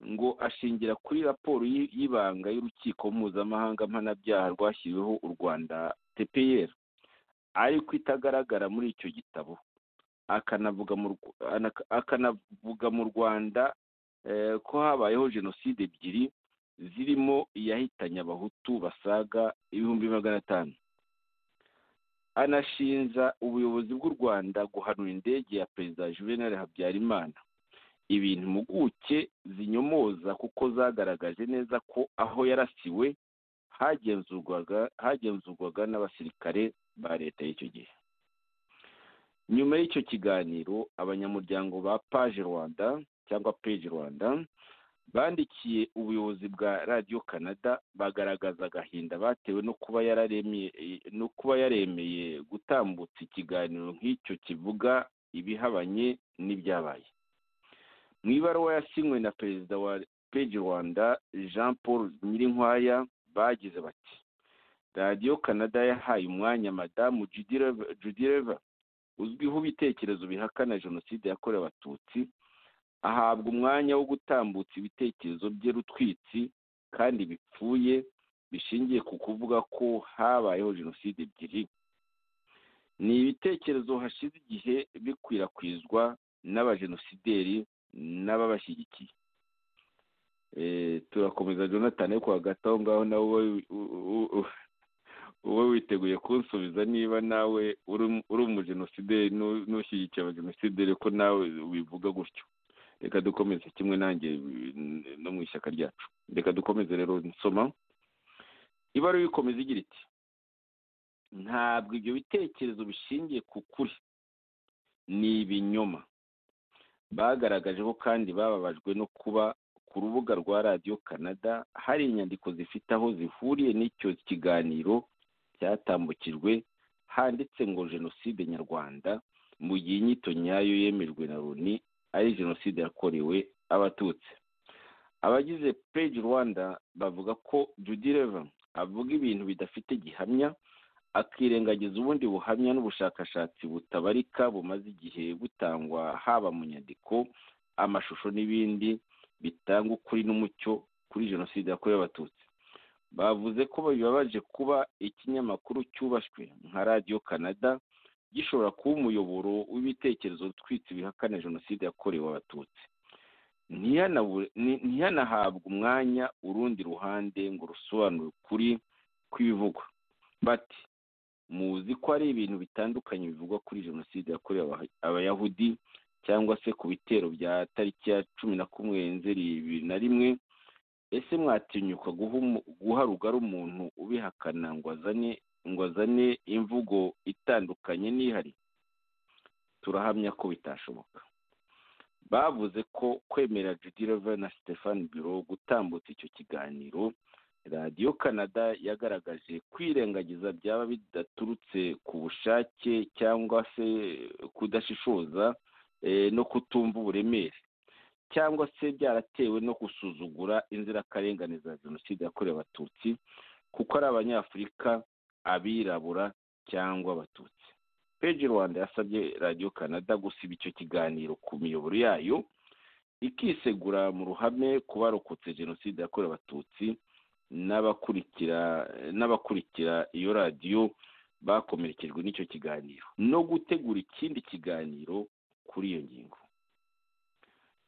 ngo ashingira kuri raporo y'i- y'ibanga y'urukiko mpuzamahanga mpanabyaha rwashyiriweho u rwanda tpr ariko itagaragara muri icyo gitabo akanavuga mu Rw- anaka- akanavuga mu rwanda eh, ko habayeho jenoside ebyiri zirimo iyahitanye abahutu basaga ibihumbi magana atanu anashinja ubuyobozi bw'u rwanda guhanura indege ya perezida juvenal habyarimana ibintu impuguke zinyomoza kuko zagaragaje neza ko aho yarasiwe hagenzurwaga hagenzurwaga n'abasirikare ba leta y'icyo gihe nyuma y'icyo kiganiro abanyamuryango ba paje rwanda cyangwa peje rwanda bandikiye ubuyobozi bwa radiyo canada bagaragaza agahinda batewe no kuba yararemeye no kuba yaremeye gutambutsa ikiganiro nk'icyo kivuga ibihabanye n'ibyabaye mu ibaruwa yasinywe na perezida wa peji rwanda jean paul nyirinkwaya bagize bati radiyo canada yahaye umwanya madamu Judy Rev- Judy reva uzwiho ibitekerezo bihakana jenoside yakorewe abatutsi ahabwa umwanya wo gutambutsa ibitekerezo bye rutwitsi kandi bipfuye bishingiye ku kuvuga ko habayeho jenoside ebyiri ni ibitekerezo hashize igihe bikwirakwizwa n'abajenosideri n'ababashyigikiye Eh, turakomeza jonathan ariko hagati aho ngaho nawe wowe- u- u- wowe witeguye kunsubiza niba nawe uri uri umujenosideri n'u- n'ushyigikiye abajenosideri ko nawe wivuga gutyo reka dukomeze kimwe nanjye mm, no mu ishyaka ryacu reka dukomeze rero nsoma ibaruwa ikomeza igira iti ntabwo ibyo bitekerezo bishingiye ku kuri ni ibinyoma bagaragaje ko kandi bababajwe no kuba ku rubuga rwa radiyo canada hari inyandiko zifite aho zihuriye n'icyo kiganiro cyatambukijwe handitse ngo jenoside nyarwanda mu gihe inyito nyayo yemejwe na loni ari jenoside yakorewe abatutsi abagize peji rwanda bavuga ko judy reva avuga ibintu bidafite gihamya akirengagiza ubundi buhamya n'ubushakashatsi butabarika bumaze igihe butangwa haba mu nyandiko amashusho n'ibindi bitanga ukuri n'umucyo kuri jenoside yakorewe abatutsi bavuze ko bibabaje kuba ikinyamakuru cyubashywe nka radiyo canada gishobora kuba umuyoboro w'ibitekerezo utwitse bihakana jenoside yakorewe abatutsi Ntihanabu- ni- ntihanahabwe umwanya urundi ruhande ngo rusobanure ukuri kw'ibivugwa bati muzi ko ari ibintu bitandukanye bivugwa kuri jenoside yakorewe aba- abayahudi cyangwa se ku bitero bya tariki ya cumi na kumwe nzeri bibiri na rimwe ese mwatinyuka guha umu- guha rugari umuntu ubihakana ngo azane ngo azane imvugo itandukanye n'ihari turahamya ko bitashoboka bavuze ko kwemera Judy Rever na Stefan Biro gutambutsa icyo kiganiro radiyo canada yagaragaje kwirengagiza byaba bidaturutse ku bushake cyangwa se kudashishoza eh, no kutumva uburemere cyangwa se byaratewe no gusuzugura inzirakarengane za jenoside yakorewe abatutsi kuko ari abanyafurika abirabura cyangwa abatutsi peji rwanda yasabye radiyo canada gusiba icyo kiganiro ku miyoboro yayo ikisegura mu ruhame ku barokotse jenoside yakorewe abatutsi n'abakurikira n'abakurikira iyo radiyo bakomerekejwe n'icyo kiganiro no gutegura ikindi kiganiro kuri iyo ngingo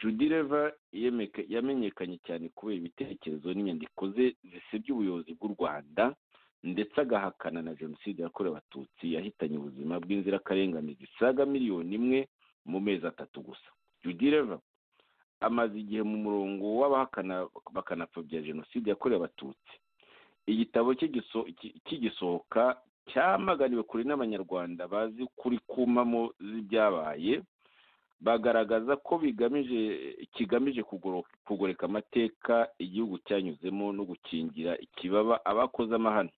Judy Rever yemeka- yamenyekanye cyane kubera ibitekerezo n'inyandiko ze zisebya ubuyobozi bw'u Rwanda ndetse agahakana na jenoside yakorewe abatutsi yahitanye ubuzima bw'inzirakarengane zisaga miliyoni imwe mu mezi atatu gusa Judy Rever amaze igihe mu murongo w'abahakana bakanapfobya jenoside yakorewe abatutsi igitabo cye giso- ki- kigisohoka cyamaganiwe kure n'abanyarwanda bazi kuri kumamo z'ibyabaye bagaragaza ko bigamije kigamije kugoro- kugoreka amateka igihugu cyanyuzemo no gukingira ikibaba abakoze amahano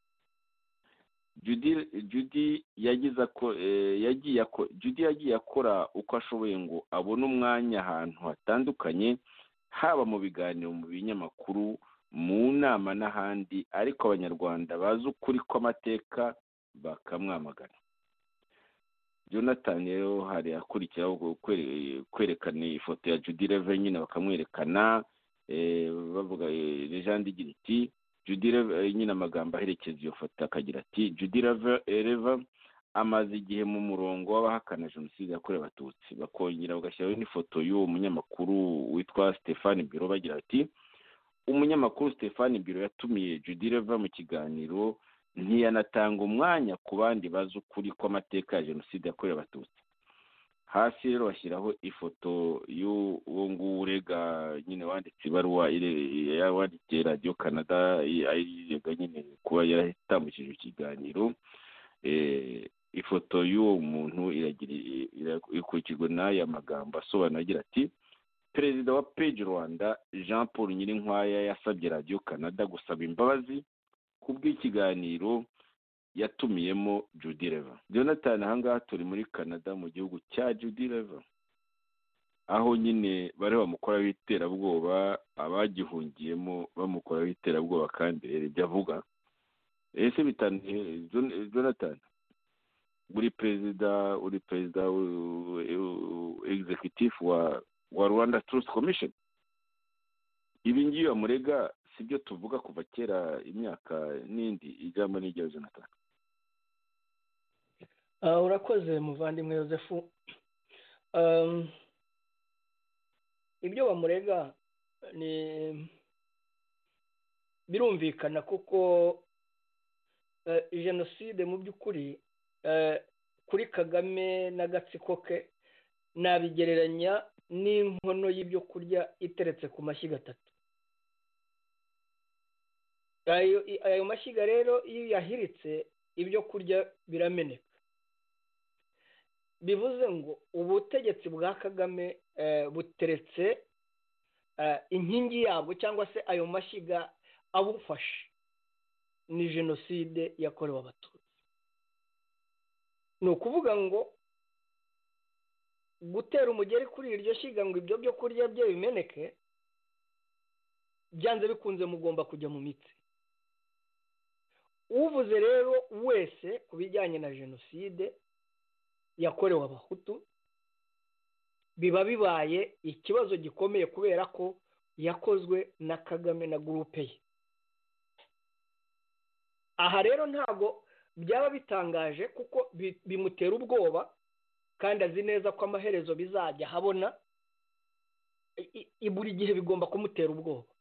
Judy Judy yagize ako- eh, yagiye ako- Judy yagiye akora uko ashoboye ngo abone umwanya ahantu hatandukanye haba mu biganiro mu binyamakuru mu nama n'ahandi ariko abanyarwanda bazi ukuri kw'amateka bakamwamagana jonathan rero hari akurikiraho kwere- kwerekana ifoto ya judy reve nyine bakamwerekana eh, bavuga eh, legende igira iti judy reve eh, nyine amagambo aherekeza iyo foto akagira ati judy reve eh, Reva amaze igihe mu murongo w'abahakana jenoside yakorewe abatutsi bakongera bagashyiraho n'ifoto y'uwo munyamakuru witwa stefani biro bagira ati umunyamakuru stefani biro yatumiye judy reve mu kiganiro ntiyanatanga umwanya ku bandi bazi ukuri kw'amateka ya jenoside yakorewe abatutsi hasi rero bashyiraho ifoto y'uwo nguwo urega nyine wanditse ibaruwa ire- yawandikiye radiyo canada i- ayirega nyine kuba yaratambukije ikiganiro Eh, ifoto y'uwo muntu iragira i- ira- ikurikirwa n'aya magambo asobanura agira ati perezida wa page rwanda jean paul nyirinkwaya yasabye radiyo canada gusaba imbabazi kubw'ikiganiro yatumiyemo Judy Reva Jonathan ahangaha turi muri Canada mu gihugu cya Judy Reva aho nyine bari bamukora w'iterabwoba abagihungiyemo bamukora w'iterabwoba kandi rero ibyo avuga ese bitaniye Jonathan buri perezida uri perezida w- w- executive wa wa Rwanda Truth Commission ibi ngibi bamurega si byo tuvuga kuva kera imyaka n'indi ijyamo n'ijya Jonathan Ah, urakoze muvandimwe yosefu Um, ibyo bamurega ni birumvikana kuko eh, jenoside mu by'ukuri eh, kuri kagame n'agatsiko ke nabigereranya n'inkono y'ibyo kurya iteretse ku mashyiga atatu ayo i- ayo mashyiga rero iyo yahiritse ibyo kurya birameneka bivuze ngo ubutegetsi bwa kagame eh, buteretse eh, inkingi yabwo cyangwa se ayo mashyiga abufashe ni jenoside yakorewe abatutsi ni ukuvuga ngo gutera umugeri kuri iryo shyiga ngo ibyo byo kurya bye bimeneke byanze bikunze mugomba kujya mu mitsi uvuze rero wese ku bijyanye na jenoside yakorewe abahutu biba bibaye ikibazo gikomeye kubera ko yakozwe na kagame na gurupe ye aha rero ntabwo byaba bitangaje kuko bi- bimutera ubwoba kandi azi neza ko amaherezo bizajya ahabona I- i- i- buri gihe bigomba kumutera ubwoba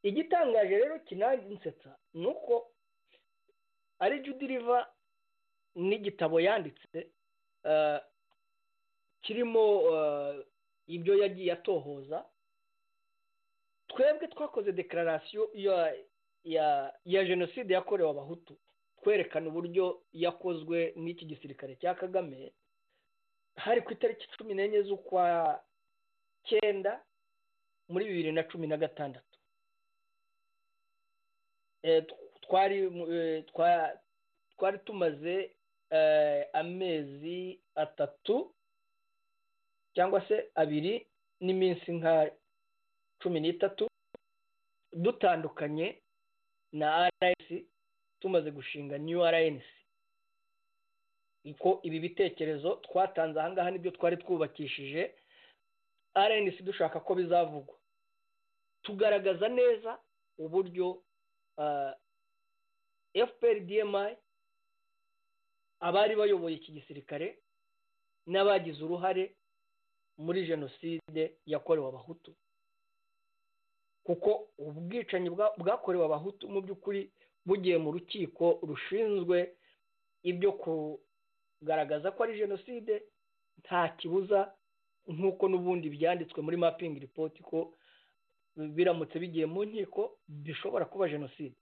igitangaje rero kinansetsa ni uko ari judiriva n'igitabo yanditse eh, kirimo ibyo yagiye atohoza twebwe twakoze dekararasiyo ya jenoside yakorewe abahutu twerekana uburyo yakozwe n'iki gisirikare cya kagame hari ku itariki cumi n'enye z'ukwa cyenda muri bibiri na cumi na gatandatu twari twari tumaze amezi atatu cyangwa se abiri n'iminsi nka cumi n'itatu dutandukanye na rcs tumaze gushinga new rns ko ibi bitekerezo twatanze ahangaha nibyo twari twubakishije rns dushaka ko bizavugwa tugaragaza neza uburyo fpr dmi abari bayoboye iki gisirikare n'abagize uruhare muri jenoside yakorewe abahutu kuko ubwicanyi bwakorewe abahutu mu by'ukuri bugiye mu rukiko rushinzwe ibyo kugaragaza ko ari jenoside nta kibuza nk'uko n'ubundi byanditswe muri mapingi ripoti ko biramutse bigiye mu nkiko bishobora kuba jenoside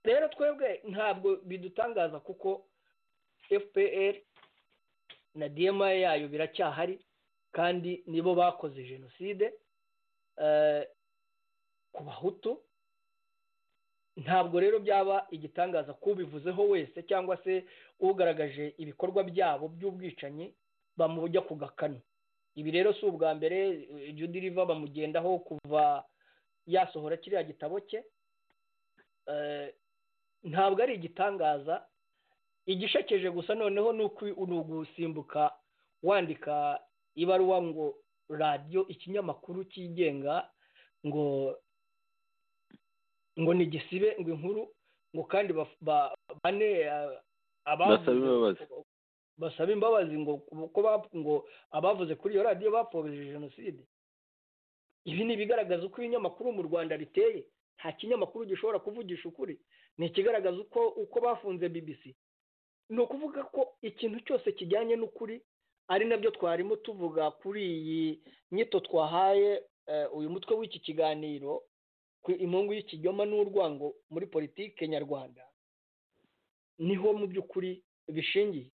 rero twebwe ntabwo bidutangaza kuko fpr na dma yayo biracyahari kandi nibo bakoze jenoside ku bahutu ntabwo rero byaba igitangaza kubivuzeho wese cyangwa se ugaragaje ibikorwa byabo by'ubwicanyi bamujya ku gakanu ibi rero si ubwa mbere judy riva bamugendaho kuva yasohora kiriya gitabo cye ntabwo ari igitangaza igishakeje gusa noneho ni ugusimbuka wandika ibaruwa ngo radiyo ikinyamakuru cyigenga ngo ngo ni igisibe ngo inkuru ngo kandi bane basaba imbabazi ngo ngo abavuze kuri iyo radiyo bapfobije jenoside ibi ni ibigaragaza uko ibinyamakuru mu rwanda biteye nta kinyamakuru gishobora kuvugisha ukuri ni ikigaragaza uko uko bafunze BBC ni ukuvuga ko ikintu cyose kijyanye n'ukuri ari nabyo twarimo tuvuga kuri iyi nyito twahaye uyu mutwe w'iki kiganiro imungu y'ikinyoma n'urwango muri politike nyarwanda niho mu by'ukuri bishingiye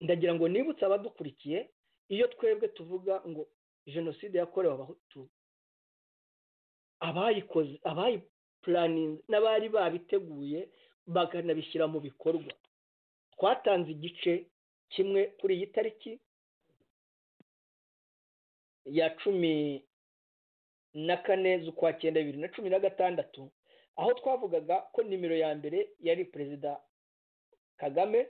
ndagira ngo nibutse abadukurikiye iyo twebwe tuvuga ngo jenoside yakorewe abahutu abayikoze abayipuraninze n'abari babiteguye bakanabishyira mu bikorwa twatanze igice kimwe kuri iyi tariki ya cumi na kane z'ukwa cyenda bibiri na cumi na gatandatu aho twavugaga ko nimero ya mbere yari perezida kagame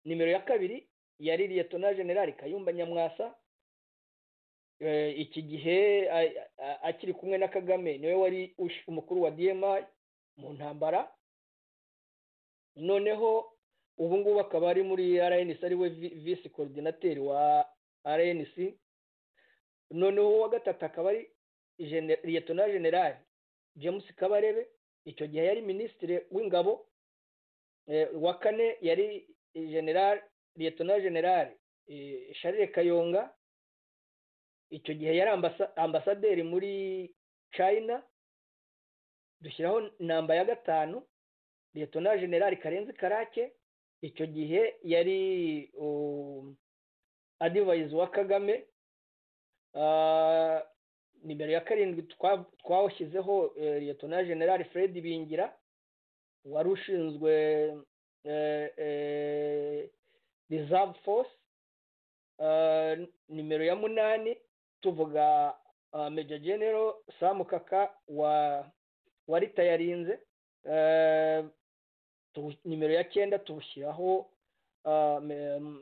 nimero ya kabiri yari liyetona generali kayumba nyamwasa iki gihe akiri kumwe na kagame niwe wari umukuru wa dma mu ntambara noneho ubu ngubu akaba ari muri rnc ari we visi korodinateri wa rnc noneho uwa gatatu akaba ari liyetona generali james kabarebe icyo gihe yari minisitiri w'ingabo wa kane yari generali liyetona generali sharire kayonga icyo gihe yari ambasaderi muri china dushyiraho namba ya gatanu liyetona generali karenzi karake icyo gihe yari adivayizi wa kagame nimero ya karindwi twawushyizeho liyetona generali fred bingira wari ushinzwe reserve force nimero ya munani tuvuga meja genero samukaka wa wa rita yarinze nimero ya cyenda tubushyiraho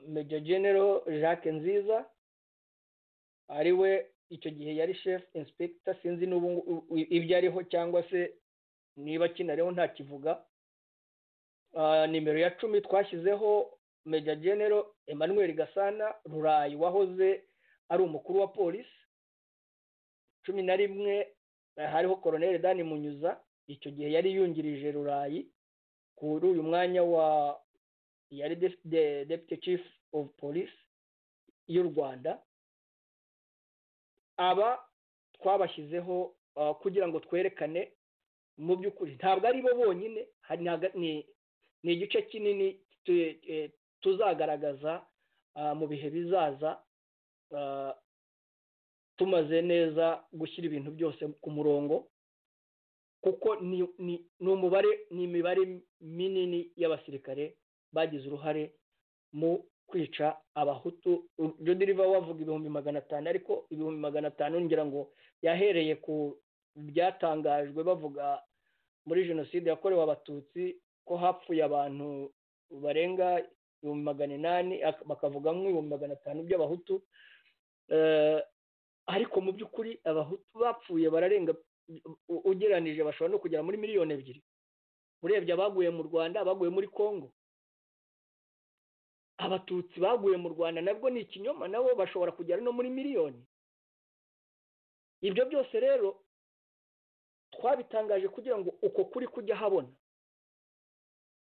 meja genero jacques nziza ariwe icyo gihe yari chef inspector sinzi n'ubu ibyo ariho cyangwa se niba kinariho ntakivuga nimero ya cumi twashyizeho meja genero emmanuel gasana rurayi wahoze ari umukuru wa polisi cumi na rimwe hariho koroneli dani munyuza icyo gihe yari yungirije rurayi kuri uyu mwanya wa yari deputy chief of police y'u rwanda aba twabashyizeho kugira ngo twerekane mu by'ukuri ntabwo ari bo bonyine ni igice kinini tuzagaragaza mu bihe bizaza tumaze neza gushyira ibintu byose ku murongo kuko ni umubare ni imibare minini y'abasirikare bagize uruhare mu kwica abahutu jodi riva wavuga ibihumbi magana atanu ariko ibihumbi magana atanu ngira ngo yahereye ku byatangajwe bavuga muri jenoside yakorewe abatutsi ko hapfuye abantu barenga ibihumbi magana inani bakavuga nk'ibihumbi magana atanu by'abahutu ariko mu by'ukuri abahutu bapfuye bararenga ugeranije bashobora no kugera muri miliyoni ebyiri urebye abaguye mu rwanda abaguye muri congo abatutsi baguye mu rwanda nabwo ni ikinyoma nabo bashobora kugera no muri miliyoni ibyo byose rero twabitangaje kugira ngo uko kuri kujya habona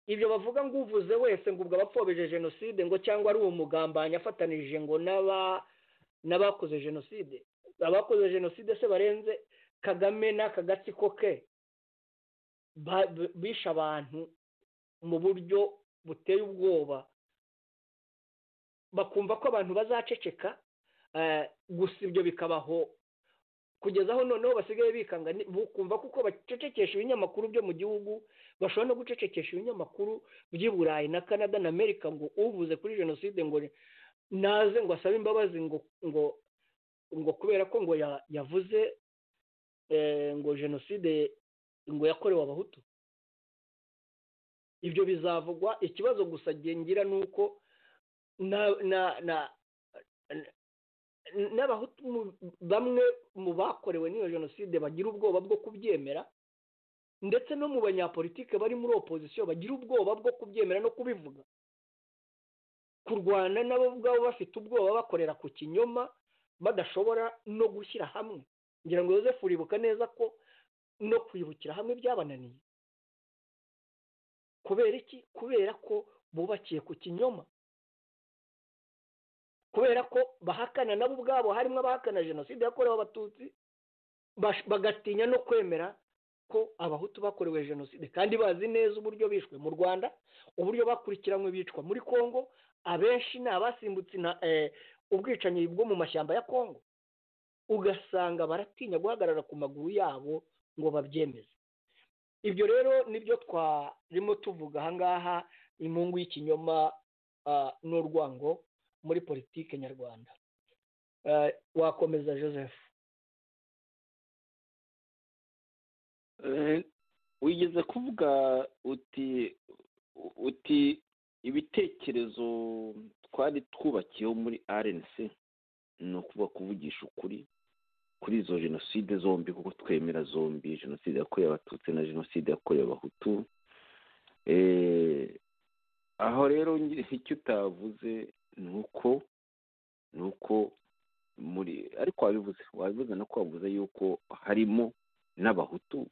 ibyo bavuga ngo uvuze wese ngo ubwo abapfobije jenoside ngo cyangwa ari uwo mugambanyi afatanije ngo n'abakoze jenoside abakoze jenoside se barenze kagame n'aka gatsiko ke bishe abantu mu buryo buteye ubwoba bakumva ko abantu bazaceceka gusa ibyo bikabaho kugeza aho noneho basigaye bikanga bukumva kuko bacecekesha ibinyamakuru byo mu gihugu bashobora no gucecekesha ibinyamakuru by'i burayi na canada na amerika ngo uvuze kuri jenoside ngo naze ngo asabe imbabazi ngo ngo ngo kubera ko ngo yavuze ngo jenoside ngo yakorewe abahutu ibyo bizavugwa ikibazo gusa gengira ni uko n'abahutu bamwe mu bakorewe n'iyo jenoside bagira ubwoba bwo kubyemera ndetse no mu banyapolitike bari muri opozisiyo bagira ubwoba bwo kubyemera no kubivuga kurwana nabo ubwabo bafite ubwoba bakorera ku kinyoma badashobora no gushyira hamwe ngira ngo yozefu uribuka neza ko no kwibukira hamwe byabananiye kubera iki kubera ko bubakiye ku kinyoma kubera ko bahakana nabo ubwabo harimo abahakana jenoside yakorewe abatutsi bagatinya no kwemera ko abahutu bakorewe jenoside kandi bazi neza uburyo bishwe mu rwanda uburyo bakurikiranywe bicwa muri congo abenshi ni abasimbutse ubwicanyi bwo mu mashyamba ya congo ugasanga baratinya guhagarara ku maguru yabo ngo babyemeze ibyo rero nibyo twarimo tuvuga ahangaha imungu y'ikinyoma n'urwango muri politiki nyarwanda wakomeza joseph wigeze kuvuga uti uti ibitekerezo twari twubakiyeho muri rnc ni ukuba kuvugisha ukuri kuri izo jenoside zombi kuko twemera zombi jenoside yakorewe abatutsi na jenoside yakorewe abahutu aho rero icyo utavuze ni uko ni uko muri ariko wabivuze wabivuze no wavuze yuko harimo n'abahutu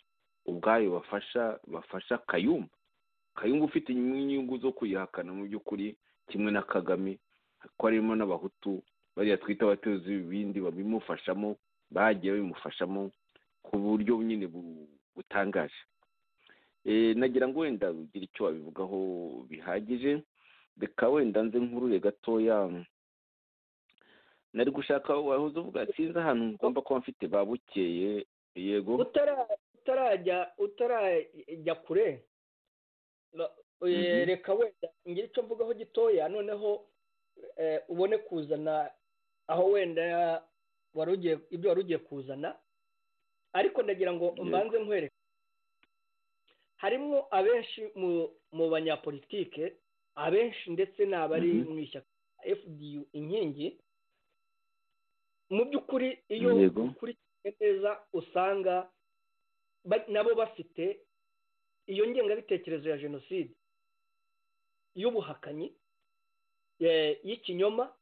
ubwayo bafasha bafasha kayumba kayumba ufite inyungu zo kuyihakana mu by'ukuri kimwe na kagame ko harimo n'abahutu bariya twita abatuzi ibindi babimufashamo bagiye babimufashamo ku buryo nyine butangaje nagira ngo wenda ugire icyo wabivugaho bihagije reka wenda nze nkuruye gatoya nari gushaka wahoze uvuga sinzi ahantu ngomba kuba mfite babukeye yego utarajya utarajya kure reka wenda ngira icyo mvugaho gitoya noneho ubone kuzana aho wenda wari ugiye ibyo wari ugiye kuzana ariko ndagira ngo mbanze nkwereke harimo abenshi mu banyapolitike abenshi ndetse ni abari mu ishyaka fdu inkingi mu by'ukuri iyo ukurikiye neza usanga nabo bafite iyo ngengabitekerezo ya jenoside y'ubuhakanyi y'ikinyoma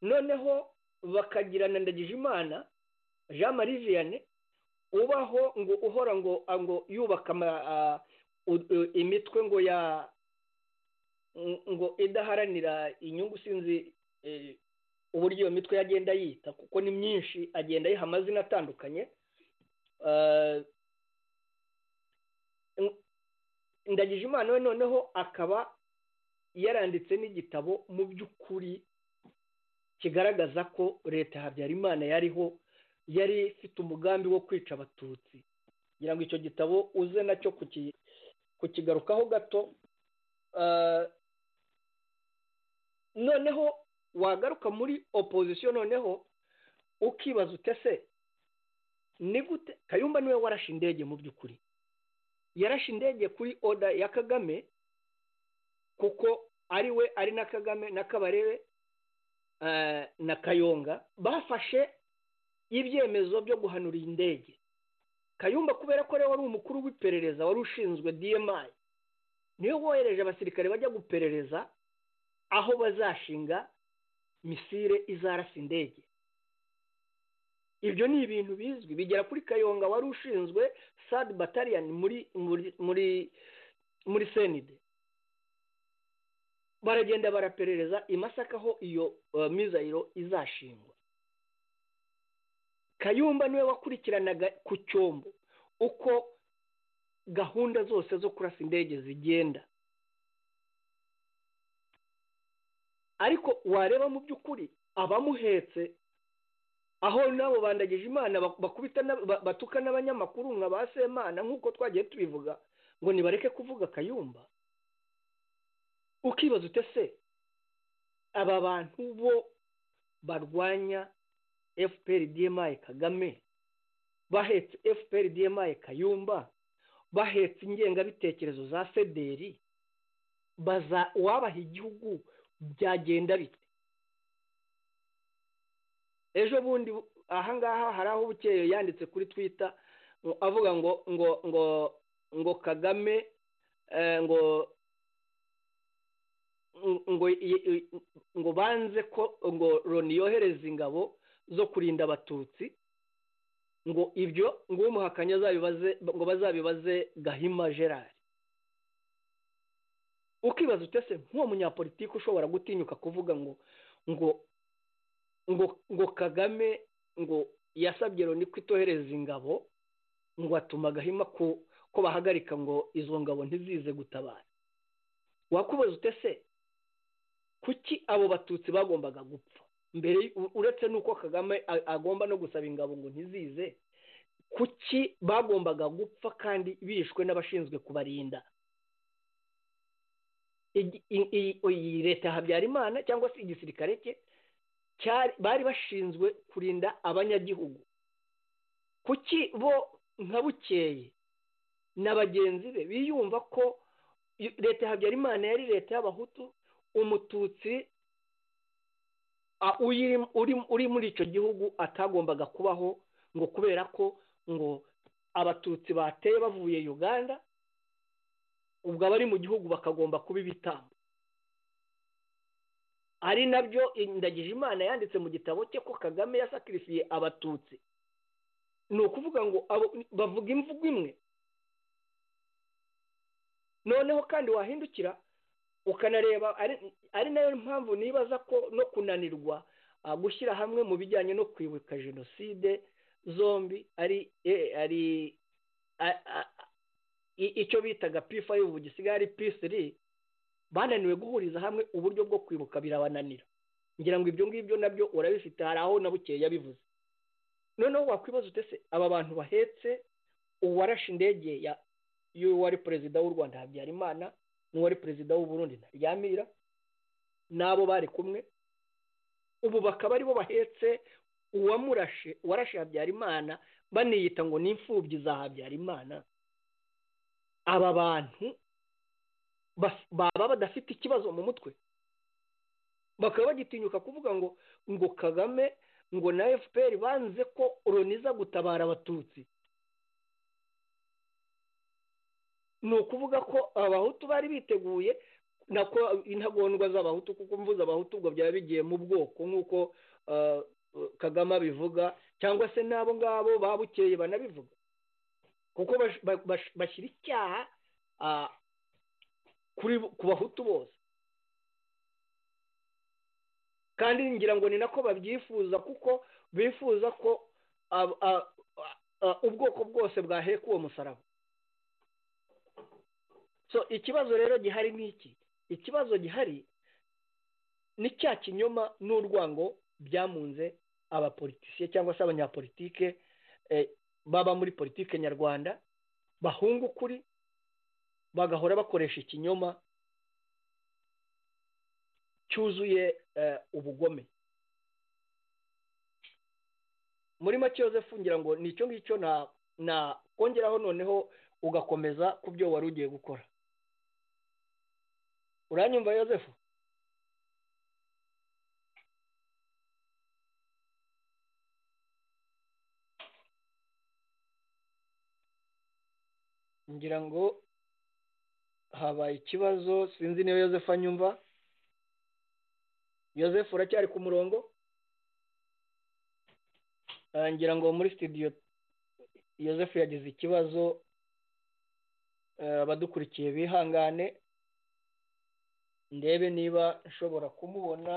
noneho bakagirana imana jean marie vianney ubaho ngo uhora ngo ngo yubaka imitwe ngo ya ngo idaharanira inyungu sinzi uburyo iyo mitwe yagenda yita kuko ni myinshi agenda ayiha amazina atandukanye ndagije imana we noneho akaba yaranditse n'igitabo mu by'ukuri kigaragaza ko leta ya habyarimana yariho yari ifite umugambi wo kwica abatutsi kugira ngo icyo gitabo uze nacyo kukigarukaho gato noneho wagaruka muri opozisiyo noneho ukibaza utese ni gute kayumba niwe warashe indege mu by'ukuri yarashe indege kuri oda ya kagame kuko ari we ari na kagame na kabarebe na kayonga bafashe ibyemezo byo guhanura iyi ndege kayumba kubera ko rero wari umukuru w'iperereza wari ushinzwe dmi niwe wohereje abasirikare bajya guperereza aho bazashinga misire izarasa indege ibyo ni ibintu bizwi bigera kuri kayonga wari ushinzwe sad bataliyani muri muri muri senide baragenda baraperereza i masaka aho iyo mizayiro izashingwa kayumba niwe wakurikiranaga ku cyombo uko gahunda zose zo kurasa indege zigenda ariko wareba mu by'ukuri abamuhetse aho nabo bandagije imana bakubita batuka n'abanyamakuru nka ba semana nk'uko twagiye tubivuga ngo nibareke kuvuga kayumba ukibaza utese aba bantu bo barwanya fpr dmi kagame bahetse fpr dmi kayumba bahetse ingengabitekerezo za federi baza wabaha igihugu byagenda bite ejo bundi ahangaha hari aho bukeye yanditse kuri twita avuga ngo ngo ngo ngo kagame ngo ngo ngo banze ko ngo loni yohereza ingabo zo kurinda abatutsi ngo ibyo ngo umuhakanya azabibaze ngo bazabibaze gahima gerard ukibaza utese nk'uwo munyapolitiki ushobora gutinyuka kuvuga ngo ngo ngo ngo kagame ngo yasabye loni ko itohereza ingabo ngo atuma agahima ko bahagarika ngo izo ngabo ntizize gutabara wakubaza utese kuki abo batutsi bagombaga gupfa mbere uretse n'uko kagame agomba no gusaba ingabo ngo ntizize kuki bagombaga gupfa kandi bishwe n'abashinzwe kubarinda iyi leta habyarimana cyangwa se igisirikare cye bari bashinzwe kurinda abanyagihugu kuki bo nka bukeye na bagenzi be biyumva ko leta ya habyarimana yari leta y'abahutu umututsi uri muri icyo gihugu atagombaga kubaho ngo kubera ko ngo abatutsi bateye bavuye uganda ubwo abari mu gihugu bakagomba kuba ibitambo ari nabyo indagije imana yanditse mu gitabo cye ko kagame yasakirifiye abatutsi ni ukuvuga ngo bavuga imvugo imwe noneho kandi wahindukira ukanareba ari nayo mpamvu nibaza ko no kunanirwa gushyira hamwe mu bijyanye no kwibuka jenoside zombi ari ari icyo bitaga p5 ubu gisigaye ari p3 bananiwe guhuriza hamwe uburyo bwo kwibuka birabananira ngira ngo ibyo ngibyo nabyo urabifite hari aho na bukeye yabivuze noneho wakwibaza utese aba bantu bahetse uwarashe indege y'uwari perezida w'u rwanda habyarimana n'uwari perezida w'u burundi ntaryamira n'abo bari kumwe ubu bakaba aribo bahetse uwamurashe warashe habyarimana baniyita ngo ni imfubyi za habyarimana aba bantu baba badafite ikibazo mu mutwe bakaba bagitinyuka kuvuga ngo ngo kagame ngo na fpr banze ko uroniza gutabara abatutsi ni ukuvuga ko abahutu bari biteguye intagondwa z'abahutu kuko mvuze abahutu ubwo byaba bigiye mu bwoko nk'uko kagame abivuga cyangwa se n'abo ngabo babukeye banabivuga kuko bashyira icyaha ku bahutu bose kandi ngira ngo ni nako babyifuza kuko bifuza ko ab- a- a- a- ubwoko bwose bwaheka uwo musaraba so ikibazo rero gihari ni iki ikibazo gihari ni cya kinyoma n'urwango byamunze abapolitisiye cyangwa se abanyapolitike eh, baba muri politike nyarwanda bahunga ukuri bagahora bakoresha ikinyoma cyuzuye eh, ubugome muri make yozefu ngira ngo ni icyo ngicyo na na kongeraho noneho ugakomeza ku byo wari ugiye gukora uranyumva yozefu ngira ngo habaye ikibazo sinzi niba yozefu anyumva yozefu uracyari ku murongo Ah, ngira ngo muri studio yozefu yagize ikibazo Eh, abadukurikiye bihangane ndebe niba nshobora kumubona